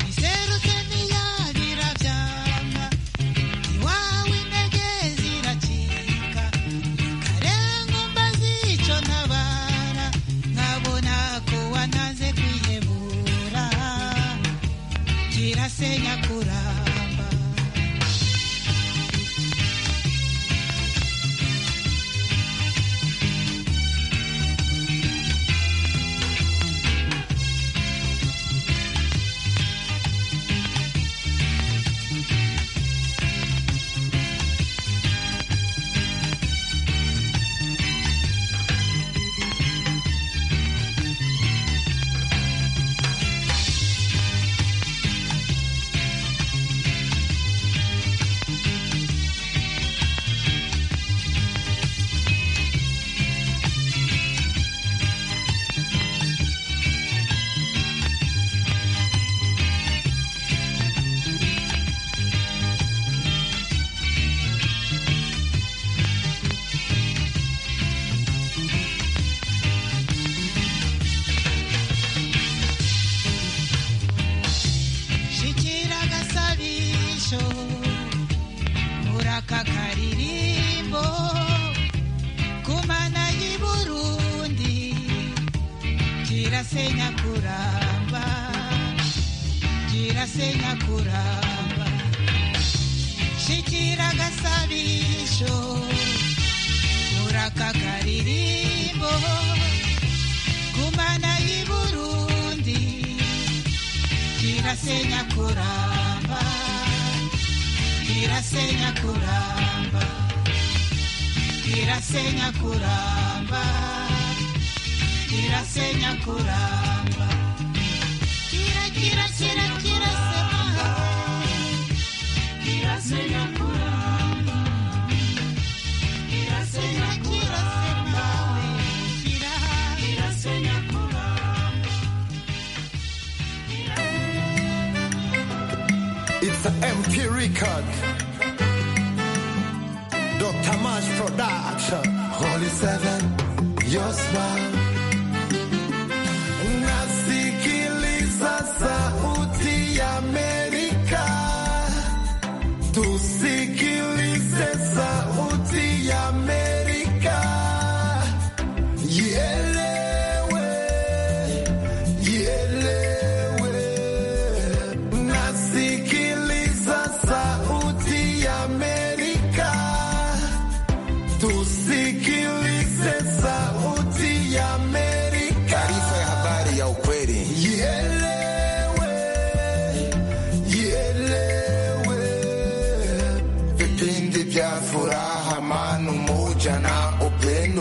izerutse ntiyabira byanga iwawe intege ziracika karenga umbaze icyo ntabara nkabona ko wanaze kwihebura kirasenya kuramba shikira agasabisho uraka karirimbo kumana y'i burundi kirasenya kuramba kirasenya kuramba shikira agasabisho uraka karirimbo kumana y'i burundi kirasenya kuramba kirasenya kuramba kirasenya kuramba kirasenya kuramba kira kira kira kirasema kirasenya kuramba kirasenya kuramba kira kirasenya kuramba It's the MP record. Dr. Mash production. Holy Seven, your smile.